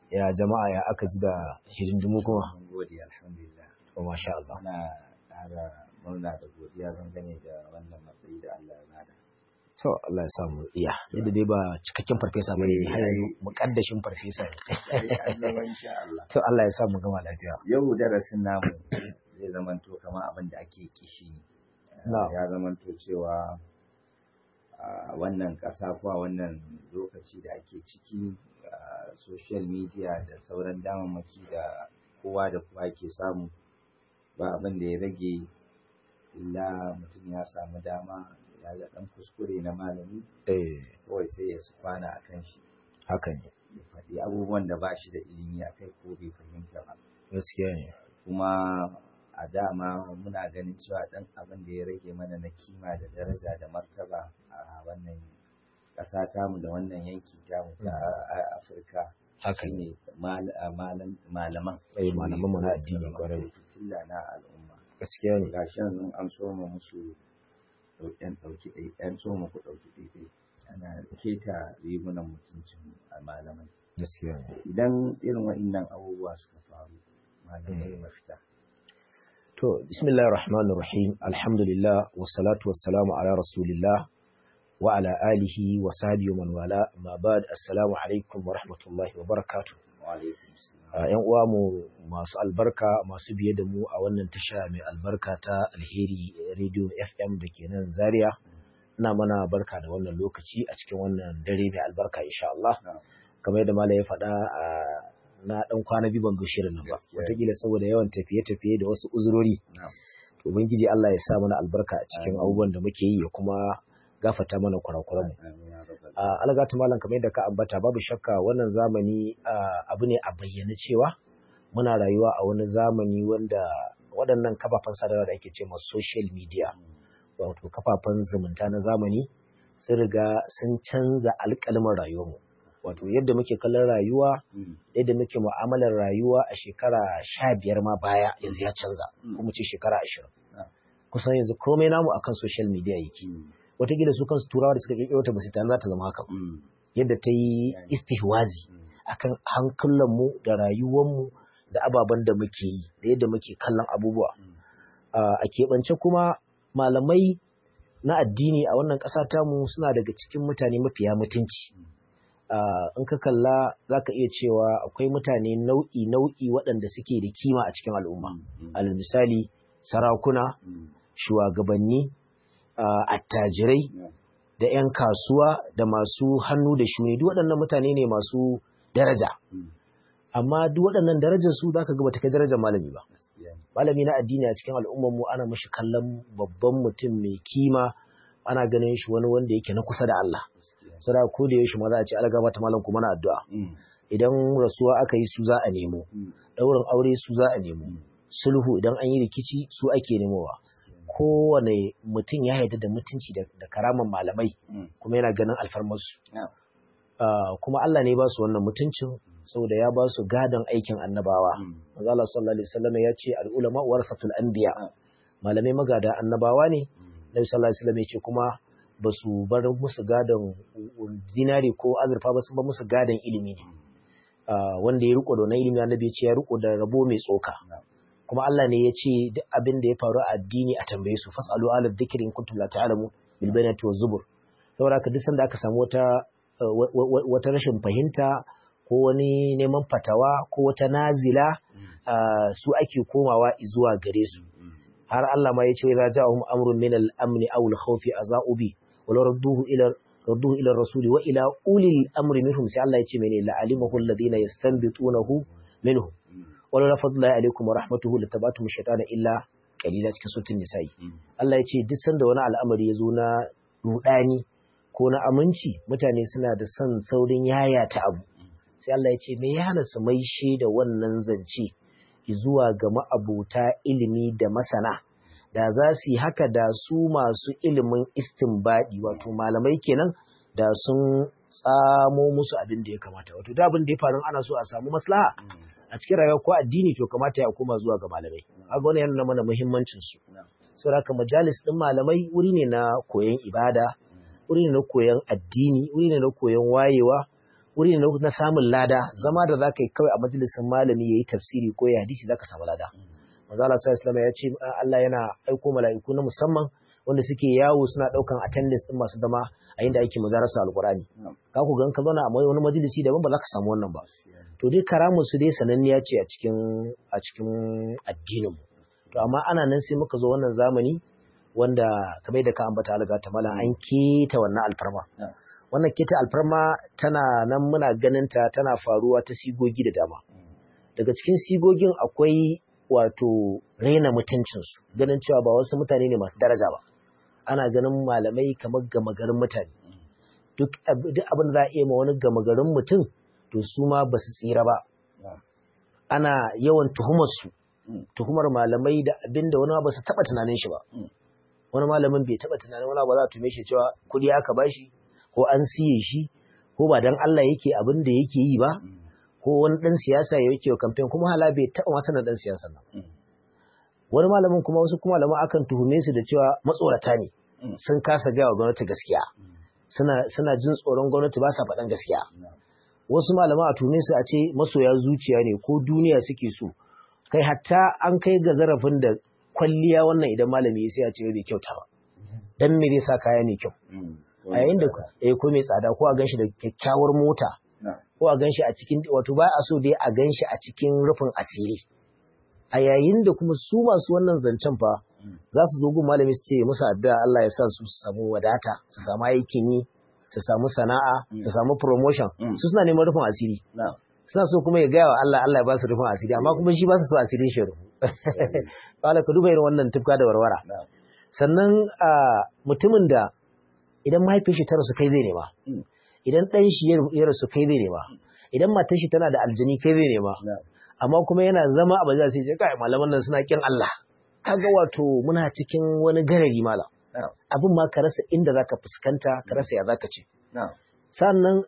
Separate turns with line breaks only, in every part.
ya jama'a ya aka ji da hidindimu kuma
Mun gode alhamdulillah.
to masha Allah
Muna ƙara murna da godiya dangane da wannan matsayi da Allah ya bada.
to Allah ya samu iya yadda dai ba cikakken farfesa bane
Eh,
har yanzu mukaddashin farfesa ne
Sai an zama insha Allah.
to Allah ya samu gama lafiya
Yau darasin namu zai zamanto kamar abin da ake kishi.
Na'am.
Ya zamanto cewa a wannan ƙasa ko a wannan lokaci da ake ciki a social media da sauran damammaki da kowa da kowa ke samu ba abin da ya rage illa mutum ya samu dama ya ga ɗan kuskure na malami
eh
kawai sai ya su kwana a kan shi
haka ne
ya faɗi abubuwan da ba shi da ilimi a kai ko bai fahimta ba
gaskiya ne
kuma a dama muna ganin cewa ɗan abin da ya rage mana na kima da daraja da martaba a wannan ƙasa tamu da wannan yanki tamu ta a- afirka
haka ne
shine mal- a malam- malaman
Eh, malaman mu na addini
Su
kwarai.
zamanto fitilla na al'umma
gaskiya ne
ga shi yanzu an so mu musu ɗan ɗauki ɗai ɗan so mu ku ɗauki ɗai ana keta rigunan mutuncin a malamai
gaskiya ne
idan irin waɗannan abubuwa suka faru malamai
Mm.
mafita
To, bismillahir rahmanir rahim, alhamdulillah, wassalatu wassalamu ala rasulillah wa ala alihi wa sahbihi wa man wala, ma ba'd assalamu alaikum wa rahmatullahi wa barakatuh.
wa alaikum salam
A ‘yan uwa mu masu albarka masu biye da mu a wannan tasha mai albarka ta Alheri Radio FM da ke nan Zaria. Ina mana barka da wannan lokaci a cikin wannan dare mai albarka insha Allah.
Na'am.
Kamar yadda Malam ya faɗa a na ɗan kwana biyu ban ga shirin nan ba.
Gaskiya.
Wataƙila saboda yawan tafiye-tafiye da wasu uzurori.
na'am
Ubangiji Allah ya sa mana albarka a cikin
Amin.
abubuwan da muke yi ya kuma gafata mana kurakuranmu.
amin ya rabbal
A algatu malam kamar yadda ka ambata babu shakka wannan zamani ah, abu ne a bayyane cewa muna rayuwa a wani zamani wanda waɗannan kafafen sadarwa da ake ce ma social media wato kafafen zumunta na zamani sun riga sun canza alƙalmin rayuwarmu wato yadda muke kallon rayuwa
Mm.
yadda muke mu'amalar rayuwa a shekara sha biyar ma baya yanzu ya canza
Mm.
ko mu ce shekara ashirin
Ah.
kusan yanzu komai namu akan social media yake
Mm.
wataƙila su kansu turawa da suka ƙirƙiro ta ba su tana za ta zama haka ba.
Mm.
yadda ta yi
Yani.
istihwazi
Mm.
akan hankulanmu da rayuwanmu da ababen da muke yi da yadda muke kallon abubuwa
Mm.
Ah, a keɓance kuma malamai na addini a wannan ƙasa tamu suna daga cikin mutane mafiya mutunci Ah, in ka kalla za ka iya cewa akwai mutane nau'i nau'i waɗanda suke da kima a cikin al'umma
Mm.
alal misali sarakuna
Mm.
shugabanni ah, attajirai
Yeah.
da 'yan kasuwa da masu hannu da shuni duk waɗannan mutane ne masu daraja
Mm.
amma duk waɗannan darajar su zaka ga bata kai darajar malami ba
Gaskiya ne.
malami na addini a cikin al'ummar mu ana mashi kallon babban mutum mai kima ana ganin shi wani wanda yake na kusa da Allah
Gaskiya ne.
sada ko da yaushe ma za a ce alga mata malam kuma na addu'a
Mm.
idan rasuwa aka yi su za a nemo
Mm.
ɗaurin aure su za a nemo sulhu idan an yi rikici su ake nemowa kowane mutum ya yarda da mutunci da, da karaman malamai
Mm.
kuma yana ganin alfarmarsu
Yeah.
Ah, kuma Allah ne ba su wannan mutuncin saboda ya ba su gadon aikin annabawa
Mm.
manzo Allah sallallahu alaihi wasallam ya ce al-ulama warasatul anbiya
Ah.
malamai magada annabawa ne
Mm.
Nabi sallallahu alaihi wasallam ya ce kuma ba su bar musu gadon zinari ko azurfa ba sun ba musu gadon ilimi ne Ah, wanda ya riko da wannan ilimi annabi ya ce ya riko da rabo mai tsoka
Na'am.
kuma Allah ne ya ce duk abin da ya faru a addini a tambaye su fasalu ala dhikri in kuntum la ta'lamu bil bayanati waz zubur saboda haka duk sanda aka samu wata uh, wa- wa- wata rashin fahimta ko wani neman fatawa ko wata nazila
Mm.
uh, su ake komawa zuwa gare su
Mm.
har Allah ma ya ce idza ja'ahum amrun min al-amn aw al-khawf aza'u bi wa law radduhu ila radduhu ila ar-rasul wa ila ulil amri minhum sai Allah ya ce mene la alimahu alladhina yastanbitunahu minhum
Mm.
wa la fadla alaikum wa rahmatuhu latabatum ash-shaytana illa qalila cikin suratul nisa'i
Mm.
Allah ya ce duk sanda wani al'amari ya zo na rudani ko na aminci mutane suna da son saurin yayata abu sai Allah ya ce me ya hana su maishe da wannan zance zuwa ga ma'abuta ilimi da masana da za su yi haka da su masu ilimin istinbadi wato malamai kenan da sun tsamo musu abin da ya kamata wato da abin da ya faru ana so a samu maslaha
Mm.
a cikin rayuwa ko addini to kamata ya koma zuwa ga malamai kaga wannan yana nuna mana muhimmancin su
Na'am.
saboda haka majalis din malamai wuri ne na koyon ibada
Mm.
wuri ne na koyon addini wuri ne na koyon wayewa wuri ne na samun lada zama da zaka yi kawai a majalisin malami yayi tafsiri ko ya hadisi zaka samu lada manzo Allah sallallahu ya ce Allah yana aiko mala'iku na musamman wanda suke yawo suna daukan attendance din masu zama a inda ake madarasa alqurani ka ku gan ka zauna a wani majalisi daban ba za ka samu wannan ba to dai karamu su dai sananniya ce a cikin a cikin addinin mu to amma ana nan sai muka zo wannan zamani wanda kamar da ka ambata alga ta mala an keta wannan alfarma wannan keta alfarma tana nan muna ganin ta tana faruwa ta sigogi da dama daga cikin sigogin akwai wato raina mutuncinsu ganin cewa ba wasu mutane ne masu daraja ba ana ganin malamai kamar gama garin mutane duk abin da za a iya ma wani gama garin mutum to su ma ba su tsira ba ana yawan tuhumarsu tuhumar malamai da abin da wani ba su taɓa tunanin shi ba wani malamin bai taɓa tunanin wani ba za a tume shi cewa kuɗi aka bashi ko an siye shi ko ba dan Allah yake abin da yake yi ba ko wani ɗan siyasa ya yake wa kamfen kuma hala bai taɓa masa na ɗan siyasa nan wani malamin kuma wasu kuma malaman akan tuhume su da cewa matsorata ne sun kasa gaya wa gwamnati gaskiya suna jin tsoron gwamnati ba sa faɗan gaskiya wasu malaman a tuhume su a ce masoya zuciya ne ko duniya suke so kai hatta an kai ga zarafin da kwalliya wannan idan malami ya sai a ce bai kyauta ba dan me zai sa kaya ne kyau a yayin da eh ko mai tsada ko a ganshi da kyakkyawar mota ko a ganshi a cikin wato ba a so dai a ganshi a cikin rufin asiri a yayin da kuma su masu wannan zancen fa za su zo gun malami su ce musu addu'a Allah ya sa su samu wadata su samu aikin yi su samu sana'a su samu promotion su suna neman rufin asiri suna so kuma ya gaya wa Allah Allah ya ba su rufin asiri amma kuma shi ba su so asirin shi rufu kala ka duba irin wannan tufka da warwara sannan mutumin da idan mahaifin shi ta rasu kai zai nema idan ɗan shi ya rasu kai zai nema idan matar shi tana da aljani kai zai nema amma kuma yana zama a baza sai ce kai malaman nan suna kin Allah kaga wato muna cikin wani garari malam abin ma ka rasa inda zaka fuskanta ka rasa ya zaka ce sannan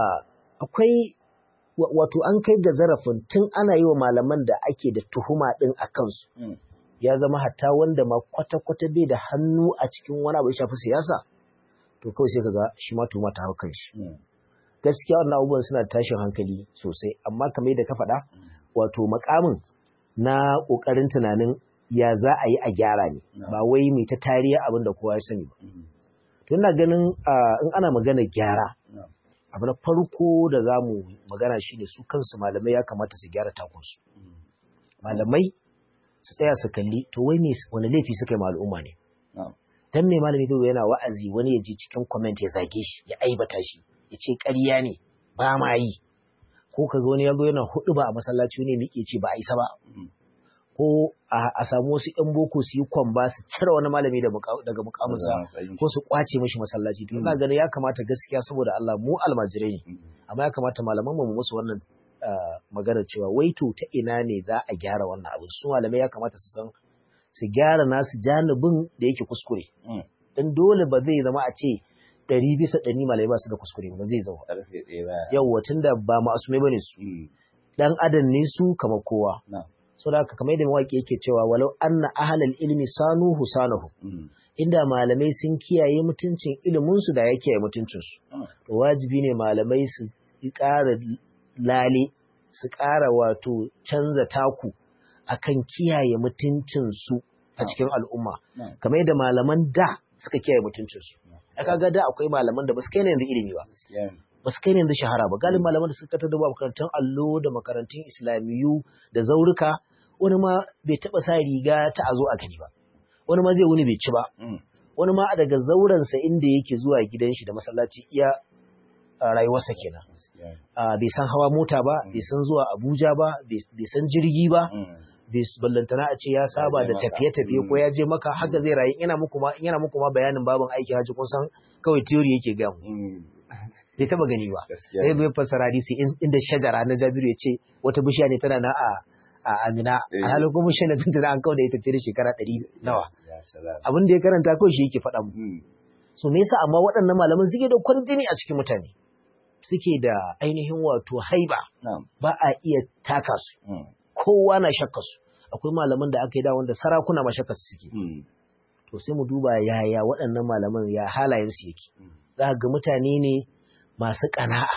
akwai wato an kai ga zarafin tun ana yi wa malaman da ake da tuhuma din a kansu ya zama hatta wanda ma kwata-kwata bai da hannu a cikin wani abu ya shafi siyasa to kawai sai kaga shi ma tuhuma ta hau kan shi gaskiya wannan abubuwan suna tashin hankali sosai amma kamar yadda ka faɗa wato makamin na ƙoƙarin tunanin ya za a yi a gyara ne ba wai mai ta tariya abin da kowa ya sani ba to ina ganin in ana magana gyara abu na farko da za mu magana shi ne su kansu malamai ya kamata su gyara takunsu malamai su tsaya su kalli to wai ne wani laifi suka yi al'umma ne dan mai malami zai yana wa'azi wani ya ji cikin comment ya zage shi ya aibata shi ya ce ƙarya ne ba ma yi ko ka ga wani ya zo yana hudu ba a masallaci ne miƙe ce ba a isa ba ko a samu wasu ƴan boko su yi kwamba su cire wani malami daga mukaminsa ko su kwace mishi masallaci to ina ganin ya kamata gaskiya saboda Allah mu almajirai ne amma ya kamata malaman mu musu wannan magana cewa wai to ta ina ne za a gyara wannan abin su malamai ya kamata su san su gyara nasu janibin da yake kuskure dan dole ba zai zama a ce ɗari bisa ɗari malamai ba su da kuskure ba zai zama yawwa tunda ba ma'asumai bane su dan adam ne su kamar kowa so da kamar yadda mawaƙi yake cewa walau anna ahlal ilmi sanuhu sanahu inda malamai sun kiyaye mutuncin ilimin su da ya kiyaye mutuncin su to wajibi ne malamai su ƙara lale su ƙara wato canza taku akan kiyaye mutuncin su a cikin al'umma kamar yadda malaman da suka kiyaye mutuncin su aka ga da akwai malaman da ba su kai ne yanzu ilimi ba ba su kai ne yanzu shahara ba galin malaman da suka tattar da makarantun allo da makarantun islamiyu da zaurika wani ma bai taba sa riga ta a zo a gani ba wani ma zai wuni bai ci ba wani ma daga zaurensa inda yake zuwa gidan shi da masallaci iya rayuwarsa kenan bai san hawa mota ba bai san zuwa abuja ba bai san jirgi ba ballantana a ce ya saba da tafiye-tafiye ko ya je maka haka zai rayu ina muku ma yana muku ma bayanin babin aiki haji kun san kawai theory yake ga mu bai taba gani ba sai bai fassara hadisi inda shajara na Jabiru ya ce wata bishiya ne tana na a a Amina a halin kuma bishiya ne tana an kawo da ita tare shekara ɗari nawa abin da ya karanta kawai shi yake faɗa mu so me yasa amma waɗannan malaman suke da kwarjini a cikin mutane suke da ainihin wato haiba ba a iya taka su kowa na shakka su akwai malaman da aka yi da wanda sarakuna ma shakka su suke to sai mu duba yaya waɗannan malaman ya halayen su yake za ga mutane ne masu ƙana'a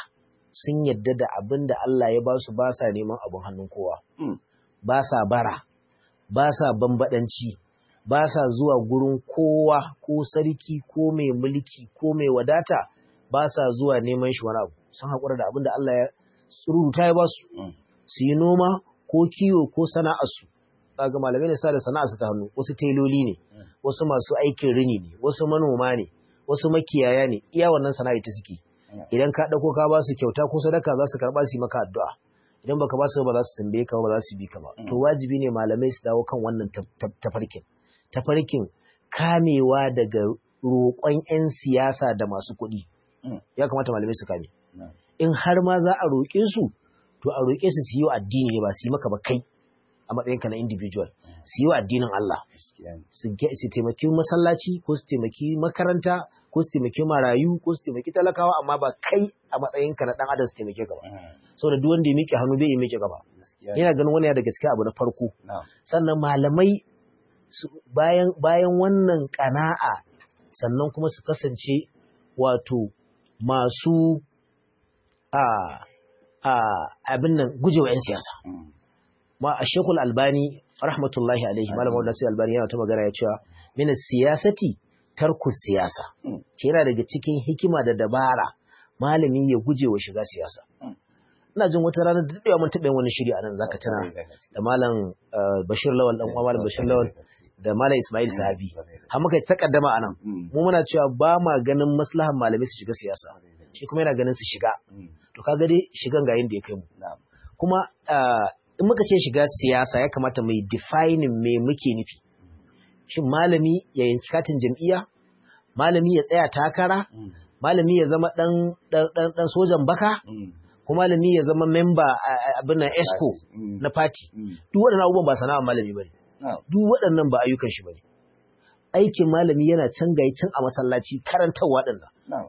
sun yadda da abin da Allah ya ba su ba sa neman abin hannun kowa
Mm.
ba sa bara ba sa bambadanci ba sa zuwa gurin kowa ko sarki ko mai mulki ko mai wadata ba sa zuwa neman shi wani abu sun haƙura da abin da Allah ya rubuta ya ba su
Mm.
su yi noma ko kiwo ko sana'arsu ga malamai ne sa da sana'arsu ta hannu wasu teloli ne wasu masu aikin rini ne wasu manoma ne wasu makiyaya ne iya wannan sana'a ta suke idan ka ɗauko ka ba su kyauta ko sadaka za su karɓa su yi maka addu'a idan baka ba su ba za su tambaye ka ba za su bi ka ba to wajibi ne malamai su dawo kan wannan taf- taf- tafarkin tafarkin kamewa daga roƙon 'yan siyasa da masu kuɗi
Mm.
ya kamata malamai su kame
Na'am.
in har ma za a roƙe su to a roƙe su su yi wa addini ne ba su yi maka ba kai a matsayinka na individual su yi wa addinin Allah
Gaskiya ne.
su ge- su taimaki masallaci ko su taimaki makaranta ko su taimaki marayu ko su taimaki talakawa amma ba kai a matsayinka na dan adam su taimake ka ba
Mm.
saboda duk wanda ya miƙe hannu bai yi miƙe gaba
Gaskiya ne.
ina ganin wani ya daga cikin abu na farko
Na'am.
sannan malamai su- bayan bayan wannan kana'a sannan kuma su kasance wato masu a a abin nan gujewa 'yan siyasa
Mm.
ma a shekul albani rahmatullahi alaihi malam wanda sai albani yana ta magana ya cewa mina siyasati tarku siyasa
Mm.
ce yana daga cikin hikima da dabara malami ya guje wa shiga siyasa
Mm.
ina jin wata rana da daɗewa mun taɓa yin wani shiri a nan zaka tana
Kwarai da gaske.
da malam uh, bashir lawal dan uwa malam bashir lawal da malam ismail sahabi
Kwarai da
har muka yi takaddama a nan
Mm.
mu muna cewa ba ma ganin maslahan malamai su shiga siyasa shi kuma yana ganin su shiga
Mm.
to kaga dai shigan ga yanda ya kai mu
Na'am.
kuma uh, in muka ce shiga siyasa ya kamata mai defining me muke nufi shin malami ya yanki katin jam'iyya malami ya tsaya takara
Mm.
malami ya zama dan dan dan, dan sojan baka
Mm.
ko malami ya zama member a- a- abin nan esco
Mm.
na party
Mm.
duk waɗannan abubuwan ba sana'a malami bane
Na'am.
duk waɗannan ba ayyukan shi bane aikin malami yana can gayi can a masallaci karantarwa ɗin nan
Na'am.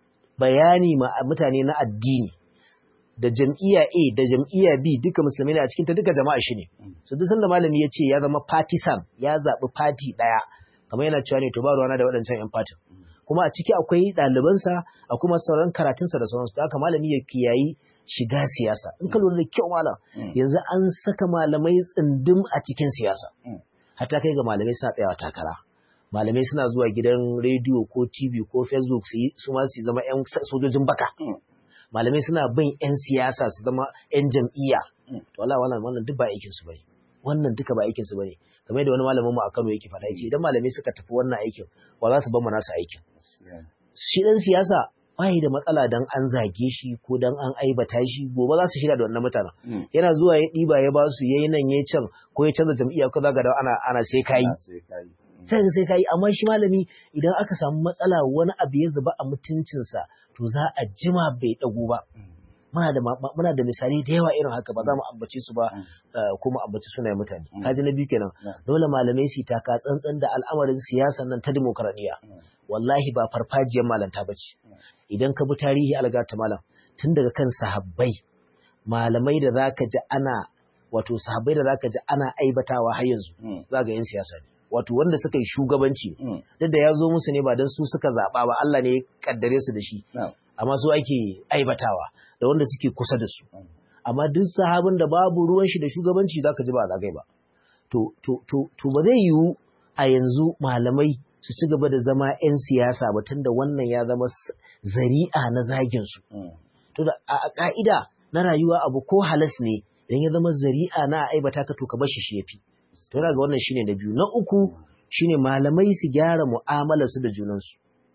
bayani ma mutane na addini da jam'iyya A da jam'iyya B duka musulmai ne a cikin ta duka jama'a shi ne
Mm.
so duk sanda malami ya ce ya zama partisan ya zaɓi party ɗaya kamar yana cewa ne to ba ruwana da waɗancan 'yan fatin kuma a ciki akwai ɗalibansa a kuma sauran karatunsa da sauransu da haka malami ya kiyayi shiga siyasa in ka lura da kyau malam
Mm.
yanzu an saka malamai tsindim a cikin siyasa
Mm.
hatta kai ga malamai suna tsayawa takara malamai suna zuwa gidan rediyo ko tv ko facebook su yi su ma su zama 'yan sojojin baka
Mm.
malamai suna bin 'yan siyasa su zama 'yan jam'iyya
Mm.
to Allah wannan wannan duk ba aikin su bane wannan duka ba aikin su bane kamar da wani malamin mu a Kano yake faɗa yace idan malamai suka tafi wannan aikin wa za su bar mu nasu aikin
Gaskiya ne.
shi dan siyasa bai da matsala dan an zage shi ko dan an aibata shi gobe za su shirya da wannan mutanen
Mm.
yana zuwa ya ɗiba ya ba su yayi nan yayi can ko ya canza jam'iyya ko zaga da ana ana sai kai
Na sai kai. Mm.
sai sai kai amma shi malami idan aka samu matsala wani abu ya zuba a mutuncinsa to za a jima bai dago ba
Mm.
muna da ma- muna da misali da yawa irin haka ba za mu ambace su ba
Mm.
eh, ko mu ambaci sunayen mutane
Mm.
kaji na biyu kenan
Yeah.
dole malamai su yi taka tsantsan da al'amarin siyasan nan ta demokradiyya
Mm.
wallahi ba farfajiyar malanta bace
Mm.
idan ka bi tarihi algata malam tun daga kan sahabbai malamai da zaka ji ana wato sahabbai da zaka ji ana aibatawa har yanzu
Mm.
za ga yin siyasa ne wato wanda suka yi shugabanci
Mm.
duk da ya zo musu ne ba don su suka zaɓa ba Allah ne ya kaddare su da shi
Na'am.
amma su ake aibatawa da wanda suke kusa da su
Mm.
amma duk sahabin da babu ruwan shi da shugabanci zaka ji ba zagai ba to to to to ba zai yiwu a yanzu malamai su ci gaba da zama 'yan siyasa ba tunda wannan ya zama s- zari'a na zagin su
Mm.
to da a a ka'ida na rayuwa abu ko halas ne idan ya zama zari'a na aibata ka to ka bar shi shi yafi to yana ga wannan shine na biyu na uku shine malamai su gyara mu'amalar su da junansu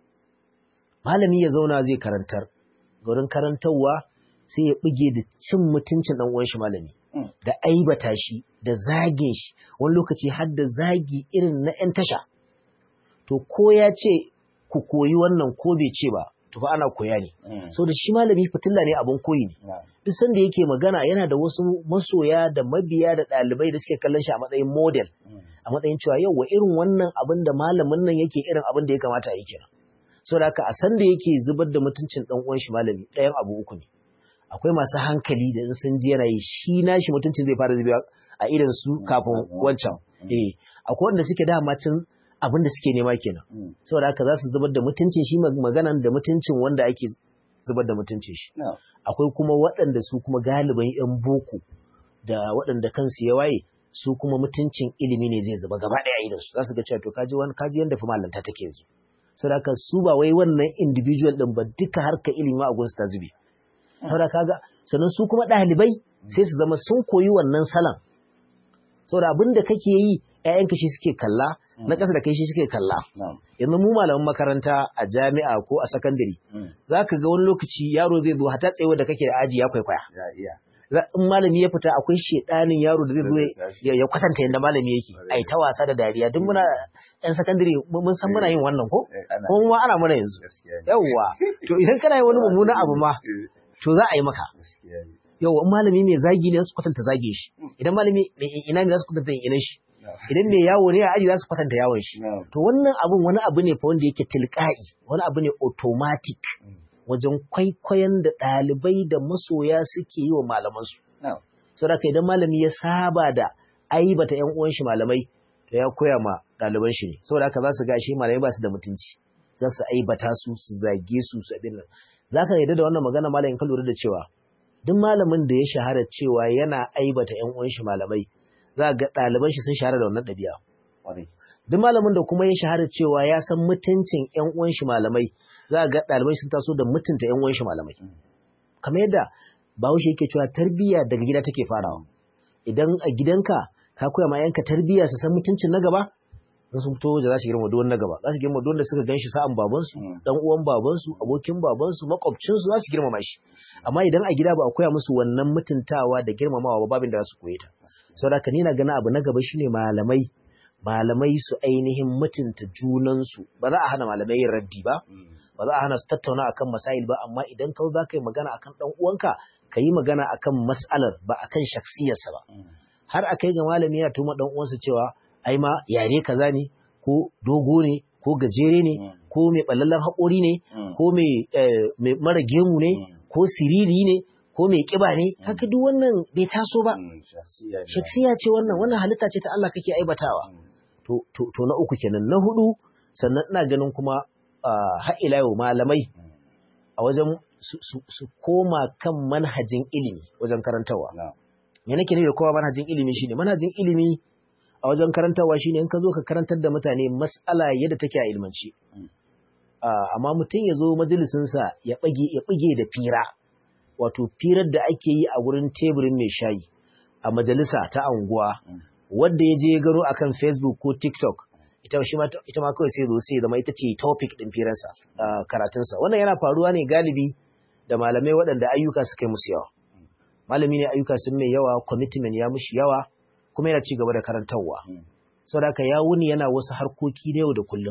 malami ya zauna zai karantar gurin karantarwa sai ya bige da cin mutuncin dan uwan shi malami
Mm.
da aibata shi da zagin shi wani lokaci har da zagi irin na 'yan tasha to ko ya ce ku koyi wannan ko bai ce ba to fa ana koya ne
Mm.
so da shi malami fitilla ne abin koyi ne
Na'am.
duk sanda yake magana yana da wasu masoya da mabiya da ɗalibai da suke kallon shi a matsayin model
Mm.
a matsayin cewa yau wa irin wannan abin da malamin nan yake irin abin da ya kamata a yi kenan so da haka a sanda yake zubar da mutuncin dan uwan shi malami ɗayan abu uku ne akwai masu hankali da in sun ji yana yi shi nashi mutuncin zai fara zubewa a irin su kafin wancan eh akwai wanda suke dama cin abin da suke nema kenan
Mm.
saboda haka za su zubar da mutuncin shi maganan da mutuncin wanda ake zubar da mutuncin shi
Na'am.
akwai kuma waɗanda su kuma galiban yan boko da waɗanda kansu ya waye su kuma mutuncin ilimi ne zai zuba gaba ɗaya idan su za su ga cewa to kaji wani kaji yanda fa malanta take yanzu saboda su ba wai wannan individual din ba duka harka ilimi a gunsu ta zube saboda kaga sannan su kuma ɗalibai sai su zama sun koyi wannan salon saboda abin da kake yi ƴaƴanka shi suke kalla na ƙasa da kai shi suke kalla yanzu mu malaman makaranta a jami'a ko a sakandare za ka ga wani lokaci yaro zai zo hata tsaye da kake da aji ya kwaikwaya in malami ya fita akwai shedanin yaro da zai zo ya kwatanta yadda malami yake ai ta wasa da dariya duk muna yan sakandare mun san muna yin wannan ko kuma ma ana mana yanzu yawwa to idan kana yin wani mummunan abu ma to za a yi maka yawwa in malami mai zagi ne za su kwatanta zage shi idan malami mai ina ne za su kwatanta ina shi idan mai yawo ne a aji za su kwatanta yawon shi to wannan abun wani abu ne fa wanda yake tilka'i wani abu ne automatic wajen kwaikwayon da ɗalibai da masoya suke yi wa malamansu. Sau da idan malami ya saba da aibata ‘yan uwan shi malamai, to ya koya ma ɗaliban shi ne. Sau da za su ga shi malamai ba su da mutunci, za su aibata su, su zage su, su abin nan. Za ka yarda da wannan magana malamin ka lura da cewa duk malamin da ya shahara cewa yana aibata ‘yan uwan shi malamai, za ga ɗaliban shi sun shahara da wannan ɗabi'a. Duk malamin da kuma ya shahara cewa ya san mutuncin ‘yan uwan shi malamai, za ga ɗalibai sun taso da mutunta ‘yan uwan shi malamai. Kamar yadda Bahaushe yake cewa tarbiyya daga gida take farawa. Idan a gidanka ka koya ma yanka tarbiyya su san mutuncin na gaba, in sun fito waje za su girma duwan na gaba. Za su girma duwan da suka gan shi sa'an babansu, ɗan uwan babansu, abokin babansu, makwabcinsu za su girmama shi. Amma idan a gida ba a koya musu wannan mutuntawa da girmamawa ba babin da za su koye ta. Saboda haka ni na gana abu na gaba shine malamai malamai su ainihin mutunta junansu ba za a hana malamai yin raddi ba ba za a hana su tattauna akan masail ba amma idan ka za ka yi magana akan dan uwanka ka yi magana akan mas'alar ba akan shaksiyarsa ba har a kai ga malami ya tuma dan uwansa cewa ai ma yare kaza ne ko dogo ne ko gajere ne ko mai ballallan haƙori ne ko mai mara gemu ne ko siriri ne ko mai kiba ne haka duk wannan bai taso ba shaksiya ce wannan wannan halitta ce ta Allah kake aibatawa to to na uku kenan na hudu sannan ina ganin kuma har ila yau malamai a wajen su koma kan manhajin ilimi wajen karantarwa me nake nufi da kowa manhajin ilimi shine manhajin ilimi a wajen karantarwa shine in ka zo ka karantar da mutane mas'ala yadda take a ilmanci amma mutum ya zo majalisinsa ya bige da fira wato firar da ake yi a wurin teburin mai shayi a majalisa ta anguwa wadda ya je gano akan Facebook ko TikTok ita shi ma ita ma kawai sai zo sai zama ita ce topic din firarsa karatunsa wannan yana faruwa ne galibi da malamai waɗanda ayyuka suka yi musu yawa malami ne ayyuka sun mai yawa commitment ya mushi yawa kuma yana ci gaba da karantarwa saboda haka ya wuni yana wasu harkoki na yau da kullum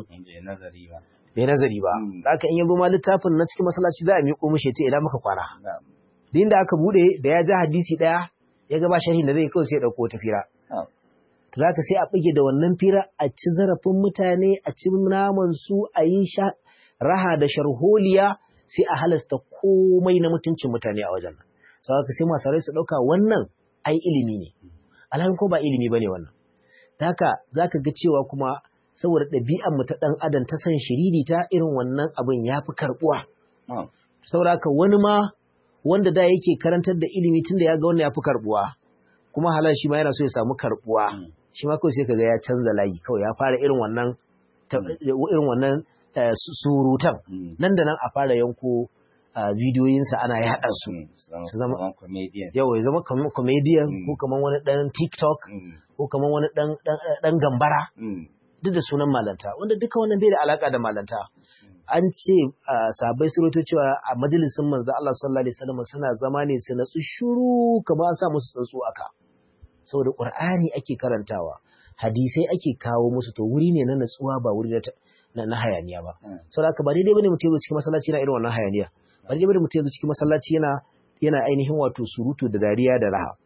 bai nazari ba haka in yabo ma littafin na cikin masallaci za a miƙo mishi ce idan muka kwana din da aka bude da ya ja hadisi daya ya ga ba sharhi da zai kawai sai ya dauko ta fira to zaka sai a bige da wannan fira a ci zarafin mutane a ci naman su a yi raha da sharholiya sai a halasta komai na mutuncin mutane a wajen nan sau haka sai masu su dauka wannan ai ilimi ne alhalin ko ba ilimi bane wannan ta haka zaka ga cewa kuma saboda ɗabi'an mu ta ɗan adam ta san shiriri ta irin wannan abin ya fi karɓuwa. Saboda haka wani ma wanda da yake karantar da ilimi tun da ya ga wannan ya fi karɓuwa kuma halar shi ma yana so ya samu karɓuwa shi ma kawai sai kaga ya canza layi kawai ya fara irin wannan irin wannan surutan nan da nan a fara yanko bidiyoyinsa ana yaɗa su su zama yau ya zama comedian ko kamar wani ɗan tiktok ko kamar wani ɗan gambara duk da sunan malanta wanda duka wannan bai da alaka da malanta an ce sabai su roto cewa a majalisin manzo Allah sallallahu alaihi wasallam suna zama ne su natsu shiru kamar an sa musu tsantsu aka saboda qur'ani ake karantawa hadisai ake kawo musu to wuri ne na natsuwa ba wuri na na hayaniya ba saboda haka ba daidai bane mutum ya cikin masallaci yana irin wannan hayaniya ba daidai bane mutum ya cikin masallaci yana yana ainihin wato surutu da dariya da raha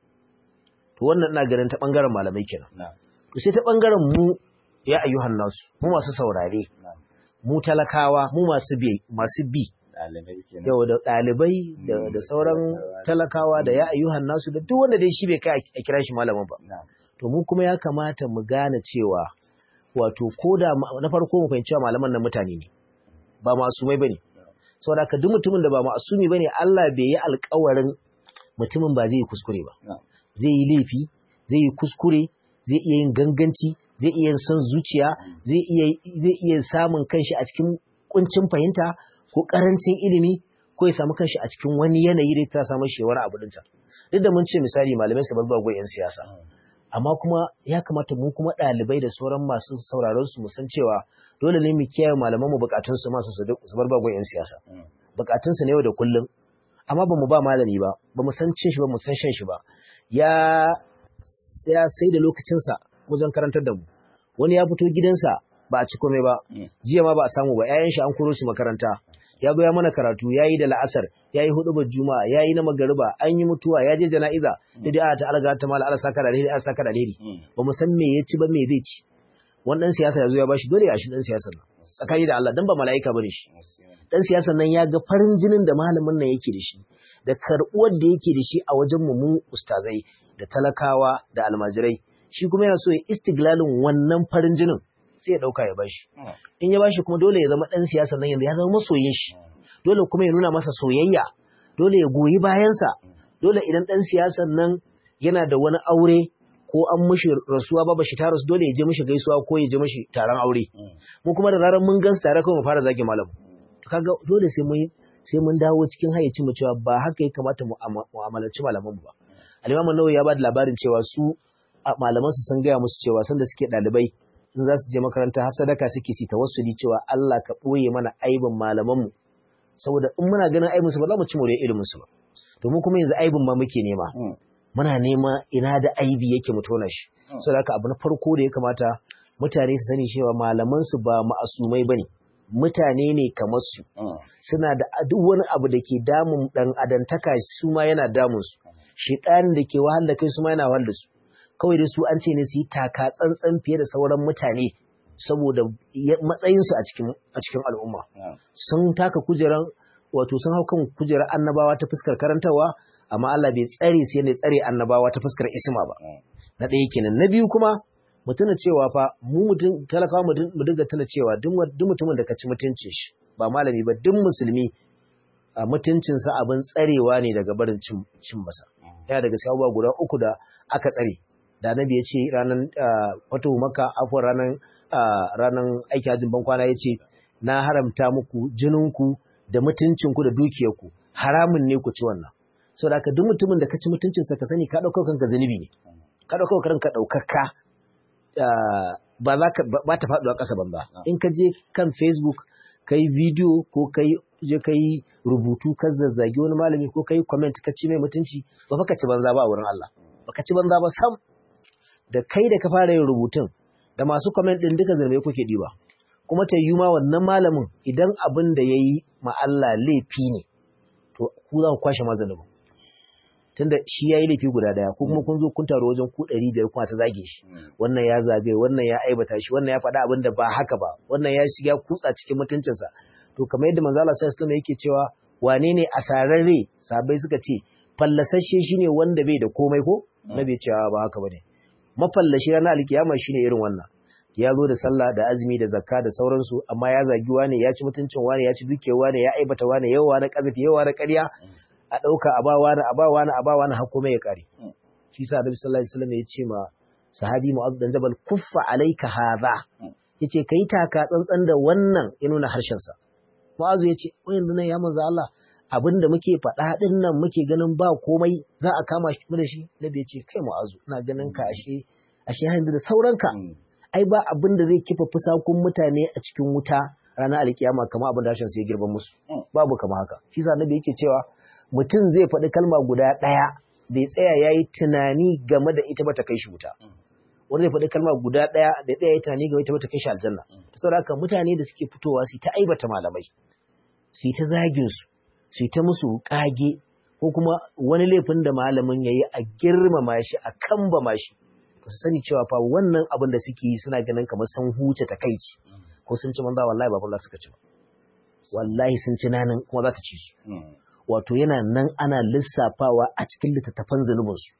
to wannan ina ganin ta bangaren malamai kenan to sai ta bangaren mu ya ayyuhan nasu mu masu saurare mu talakawa mu masu bi masu bi yau da ɗalibai da sauran talakawa da ya ayyuhan nasu da duk wanda dai shi bai kai a kira shi malamin ba to mu kuma ya kamata mu gane cewa wato ko da na farko mu fahimci malaman nan mutane ne ba masu mai bane saboda ka duk mutumin da ba ma'asumi bane Allah bai yi alƙawarin mutumin ba zai yi kuskure ba zai yi laifi zai yi kuskure zai iya yin ganganci zai iya son zuciya zai iya zai iya samun kanshi a cikin kuncin fahimta ko karancin ilimi ko ya samu kanshi a cikin wani yanayi da ta samu shewar abu dinta duk da mun ce misali malamai su balba yan siyasa amma kuma ya kamata mu kuma ɗalibai da sauran masu sauraron su mu san cewa dole ne mu kiyaye malaman mu bukatun su masu su bar bagon yan siyasa bukatun su ne yau da kullum amma ba mu ba malami ba ba mu san cin shi ba mu san shan shi ba ya ya sai da lokacinsa wajen karantar da mu wani ya fito gidansa ba a ci komai ba jiya ma ba a samu ba ƴaƴan shi an koro shi makaranta ya zo ya mana karatu ya yi da la'asar ya yi hudu juma'a ya yi na magariba an yi mutuwa ya je jana'iza da da ta alga ta mala ala saka da alheri ala saka da alheri ba mu san me ya ci ba me zai ci wannan siyasa ya zo ya bashi dole ya shi dan siyasar nan tsakani da Allah dan ba mala'ika bane shi dan siyasar nan ya ga farin jinin da malamin nan yake da shi da karbuwar da yake da shi a wajen mu mu ustazai da talakawa da almajirai shi kuma yana so ya istiglalin wannan farin jinin sai ya dauka ya bashi in ya bashi kuma dole ya zama dan siyasa nan yanzu ya zama masoyin shi dole kuma ya nuna masa soyayya dole ya goyi bayansa dole idan dan siyasan nan yana da wani aure ko an mishi rasuwa ba shi ta rasu dole ya je mishi gaisuwa ko ya je mishi taron aure mu kuma da zarar mun gansu tare kawai mu fara zage malam kaga dole sai mun sai mun dawo cikin hayyacin mu cewa ba haka ya kamata mu mu'amalanci malaman mu ba al-Imam Nawawi ya ba da labarin cewa su malaman su sun gaya musu cewa sanda suke ɗalibai in za su je makaranta har sadaka suke si tawassuli cewa Allah ka ɓoye mana aibin malamanmu saboda in muna ganin aibin su ba za mu ci more ilimin su ba domin kuma yanzu aibin ma muke nema muna nema ina da aibi yake mu tona shi saboda haka abu na farko da ya kamata mutane su sani cewa malaman su ba ma'asumai bane mutane ne kamar su suna da duk wani abu da ke damun dan adantaka su ma yana damun su shedanin da ke wahal da kai su ma yana wahal da su kawai da su an ce ne su yi taka tsantsan fiye da sauran mutane saboda matsayinsu a cikin a cikin al'umma sun taka kujeran wato sun hau kan kujerar annabawa ta fuskar karantarwa amma Allah bai tsare su yadda tsare annabawa ta fuskar isma ba na ɗaya kenan na biyu kuma mu tuna cewa fa mu mutum talakawa mu dinga tuna cewa duk mutumin da ka ci mutuncin shi ba malami ba duk musulmi a mutuncinsa abin tsarewa ne daga barin cin masa yana daga sai guda uku da aka tsare da annabi ya ce ranar fatu maka afuwar ranar ranar aiki hajjin bankwana ya ce na haramta muku jininku da mutuncinku da dukiyarku haramun ne ku ci wannan so da haka duk mutumin da ka ci mutuncinsa ka sani ka ɗaukar kanka zunubi ne ka ɗaukar kanka ɗaukaka ba za ka ba ta faɗuwa ƙasa banza in ka je kan facebook ka yi bidiyo ko ka je ka yi rubutu ka zazzagi wani malami ko ka yi comment ka ci mai mutunci ba fa ka ci banza ba a wurin Allah ba ka ci banza ba sam da kai da ka fara yin rubutun da masu comment din duka zarme kuke diba kuma ta yi ma wannan malamin idan abin da ya yi ma Allah laifi ne to ku za ku kwashe mazalubin tunda shi ya yi laifi guda daya ko kuma kun zo kun taro wajen ku ɗari biyar kuma ta zage shi wannan ya zagaye wannan ya aibata shi wannan ya faɗa abin da ba haka ba wannan ya shiga kutsa cikin mutuncinsa to kamar yadda manzo Allah sallallahu alaihi yake cewa wane ne asararre sabai suka ce fallasasshe shine wanda bai da komai ko na bai cewa ba haka bane mafallashi ranar alkiyama shine irin wannan ya zo da sallah da azumi da zakka da sauransu amma ya zagi wane ya ci mutuncin wane ya ci dukiyar wane ya aibata wane yawa na kazafi yawa na ƙarya a ɗauka a ba wani a ba wani a ba wani har kuma ya ƙare shi sa Annabi sallallahu alaihi wasallam ya ce ma sahabi Mu'adh dan Jabal kuffa alayka hadha yace kai taka tsantsan da wannan ya nuna harshen sa Mu'adh ya ce wai yanzu nan ya manzo Allah abinda muke faɗa din nan muke ganin ba komai za a kama shi da shi Nabi ya ce kai Mu'adh ina ganin ka ashe ashe yanzu da sauranka ai ba abin da zai kifa fusakun mutane a cikin wuta ranar alkiyama kamar abin da harshen sa ya girban musu babu kama haka shi sa Nabi yake cewa mutum zai faɗi kalma guda ɗaya bai tsaya ya yi tunani game da ita ba ta kai shi wuta wanda zai faɗi kalma guda ɗaya da tsaya ya yi tunani game da ita ba ta kai shi aljanna saboda haka mutane da suke fitowa su ta aibata malamai su ta zagin su su ta musu kage ko kuma wani laifin da malamin ya yi a girmama shi a kambama shi su sani cewa fa wannan abin da suke yi suna ganin kamar sun huce takaici ko sun ci manza wallahi babu Allah suka ci ba wallahi sun ci nanin kuma za ta ci su wato yana nan ana lissafawa a cikin littattafan zunubinsu.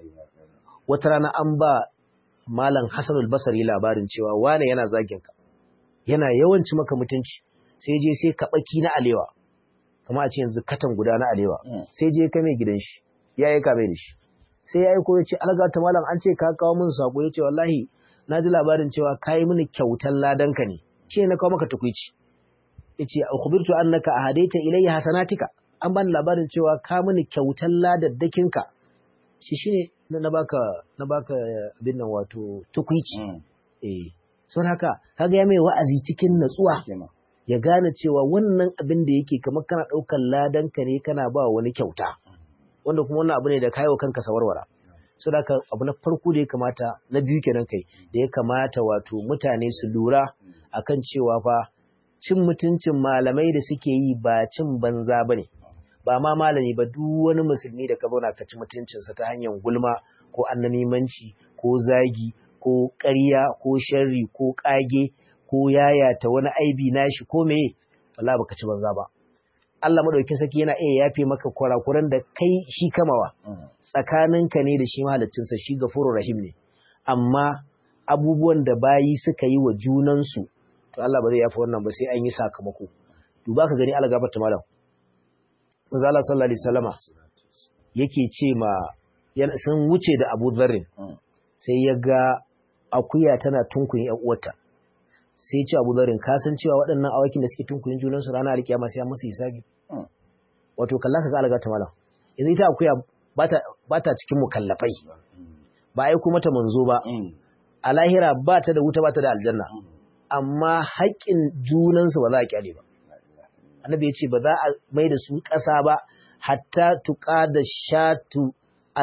Wata rana an ba Malam Hassanul Basari labarin cewa wane yana zaginka, yana yawanci maka mutunci, sai je sai kaɓaki na alewa, kamar a ce yanzu katan guda na alewa sai je ka mai gidan shi ya yi ka mai da shi sai ya yi ko ya ce alga ta malam an ce ka kawo min sako ya ce wallahi na ji labarin cewa ka yi mini kyautar ladanka ne shi ne na kawo maka tukwici ya ce ukhbirtu annaka ahadaita ilayya hasanatika an bani labarin cewa ka mini kyautar ladaddakinka shi shine na baka na baka abin nan wato tukwici eh son haka kaga ya mai wa'azi cikin natsuwa ya gane cewa wannan abin da yake kamar kana ɗaukar ladanka ne kana ba wani kyauta wanda kuma wannan abu ne da kayo kanka sawarwara so da abu na farko da ya kamata na biyu kenan kai da ya kamata wato mutane su lura akan cewa fa cin mutuncin malamai da suke yi ba cin banza bane ba ma malami ba duk wani musulmi da ka zauna ka ci mutuncinsa ta hanyar gulma ko annamimanci ko zagi ko ƙarya ko sharri ko ƙage ko yayata wani aibi nashi ko meye wallahi baka ci banza ba Allah madaukakin saki yana iya yafe maka kurakuran da kai shi kamawa tsakaninka ne da shi sa shi gafurur rahim ne amma abubuwan da bayi suka yi wa junansu to Allah ba zai yafe wannan ba sai an yi sakamako duba ka gani Allah gafarta malam manzo Allah sallallahu alaihi wasallama yake ce ma sun wuce da Abu Dharr sai ya ga akuya tana tunkuyin ƴan uwarta sai ce abu zarin ka san cewa waɗannan awakin da suke tunkuyin junansu ranar alkiyama sai an musu hisabi wato kalla ka ga alga ta malam yanzu ita akuya ba ta cikin mukallafai ba aiko mata manzo ba a lahira ba ta da wuta ba ta da aljanna amma haƙƙin junansu ba za a kyale ba annabi ya ce ba za a mai da su ƙasa ba hatta tuƙa da shatu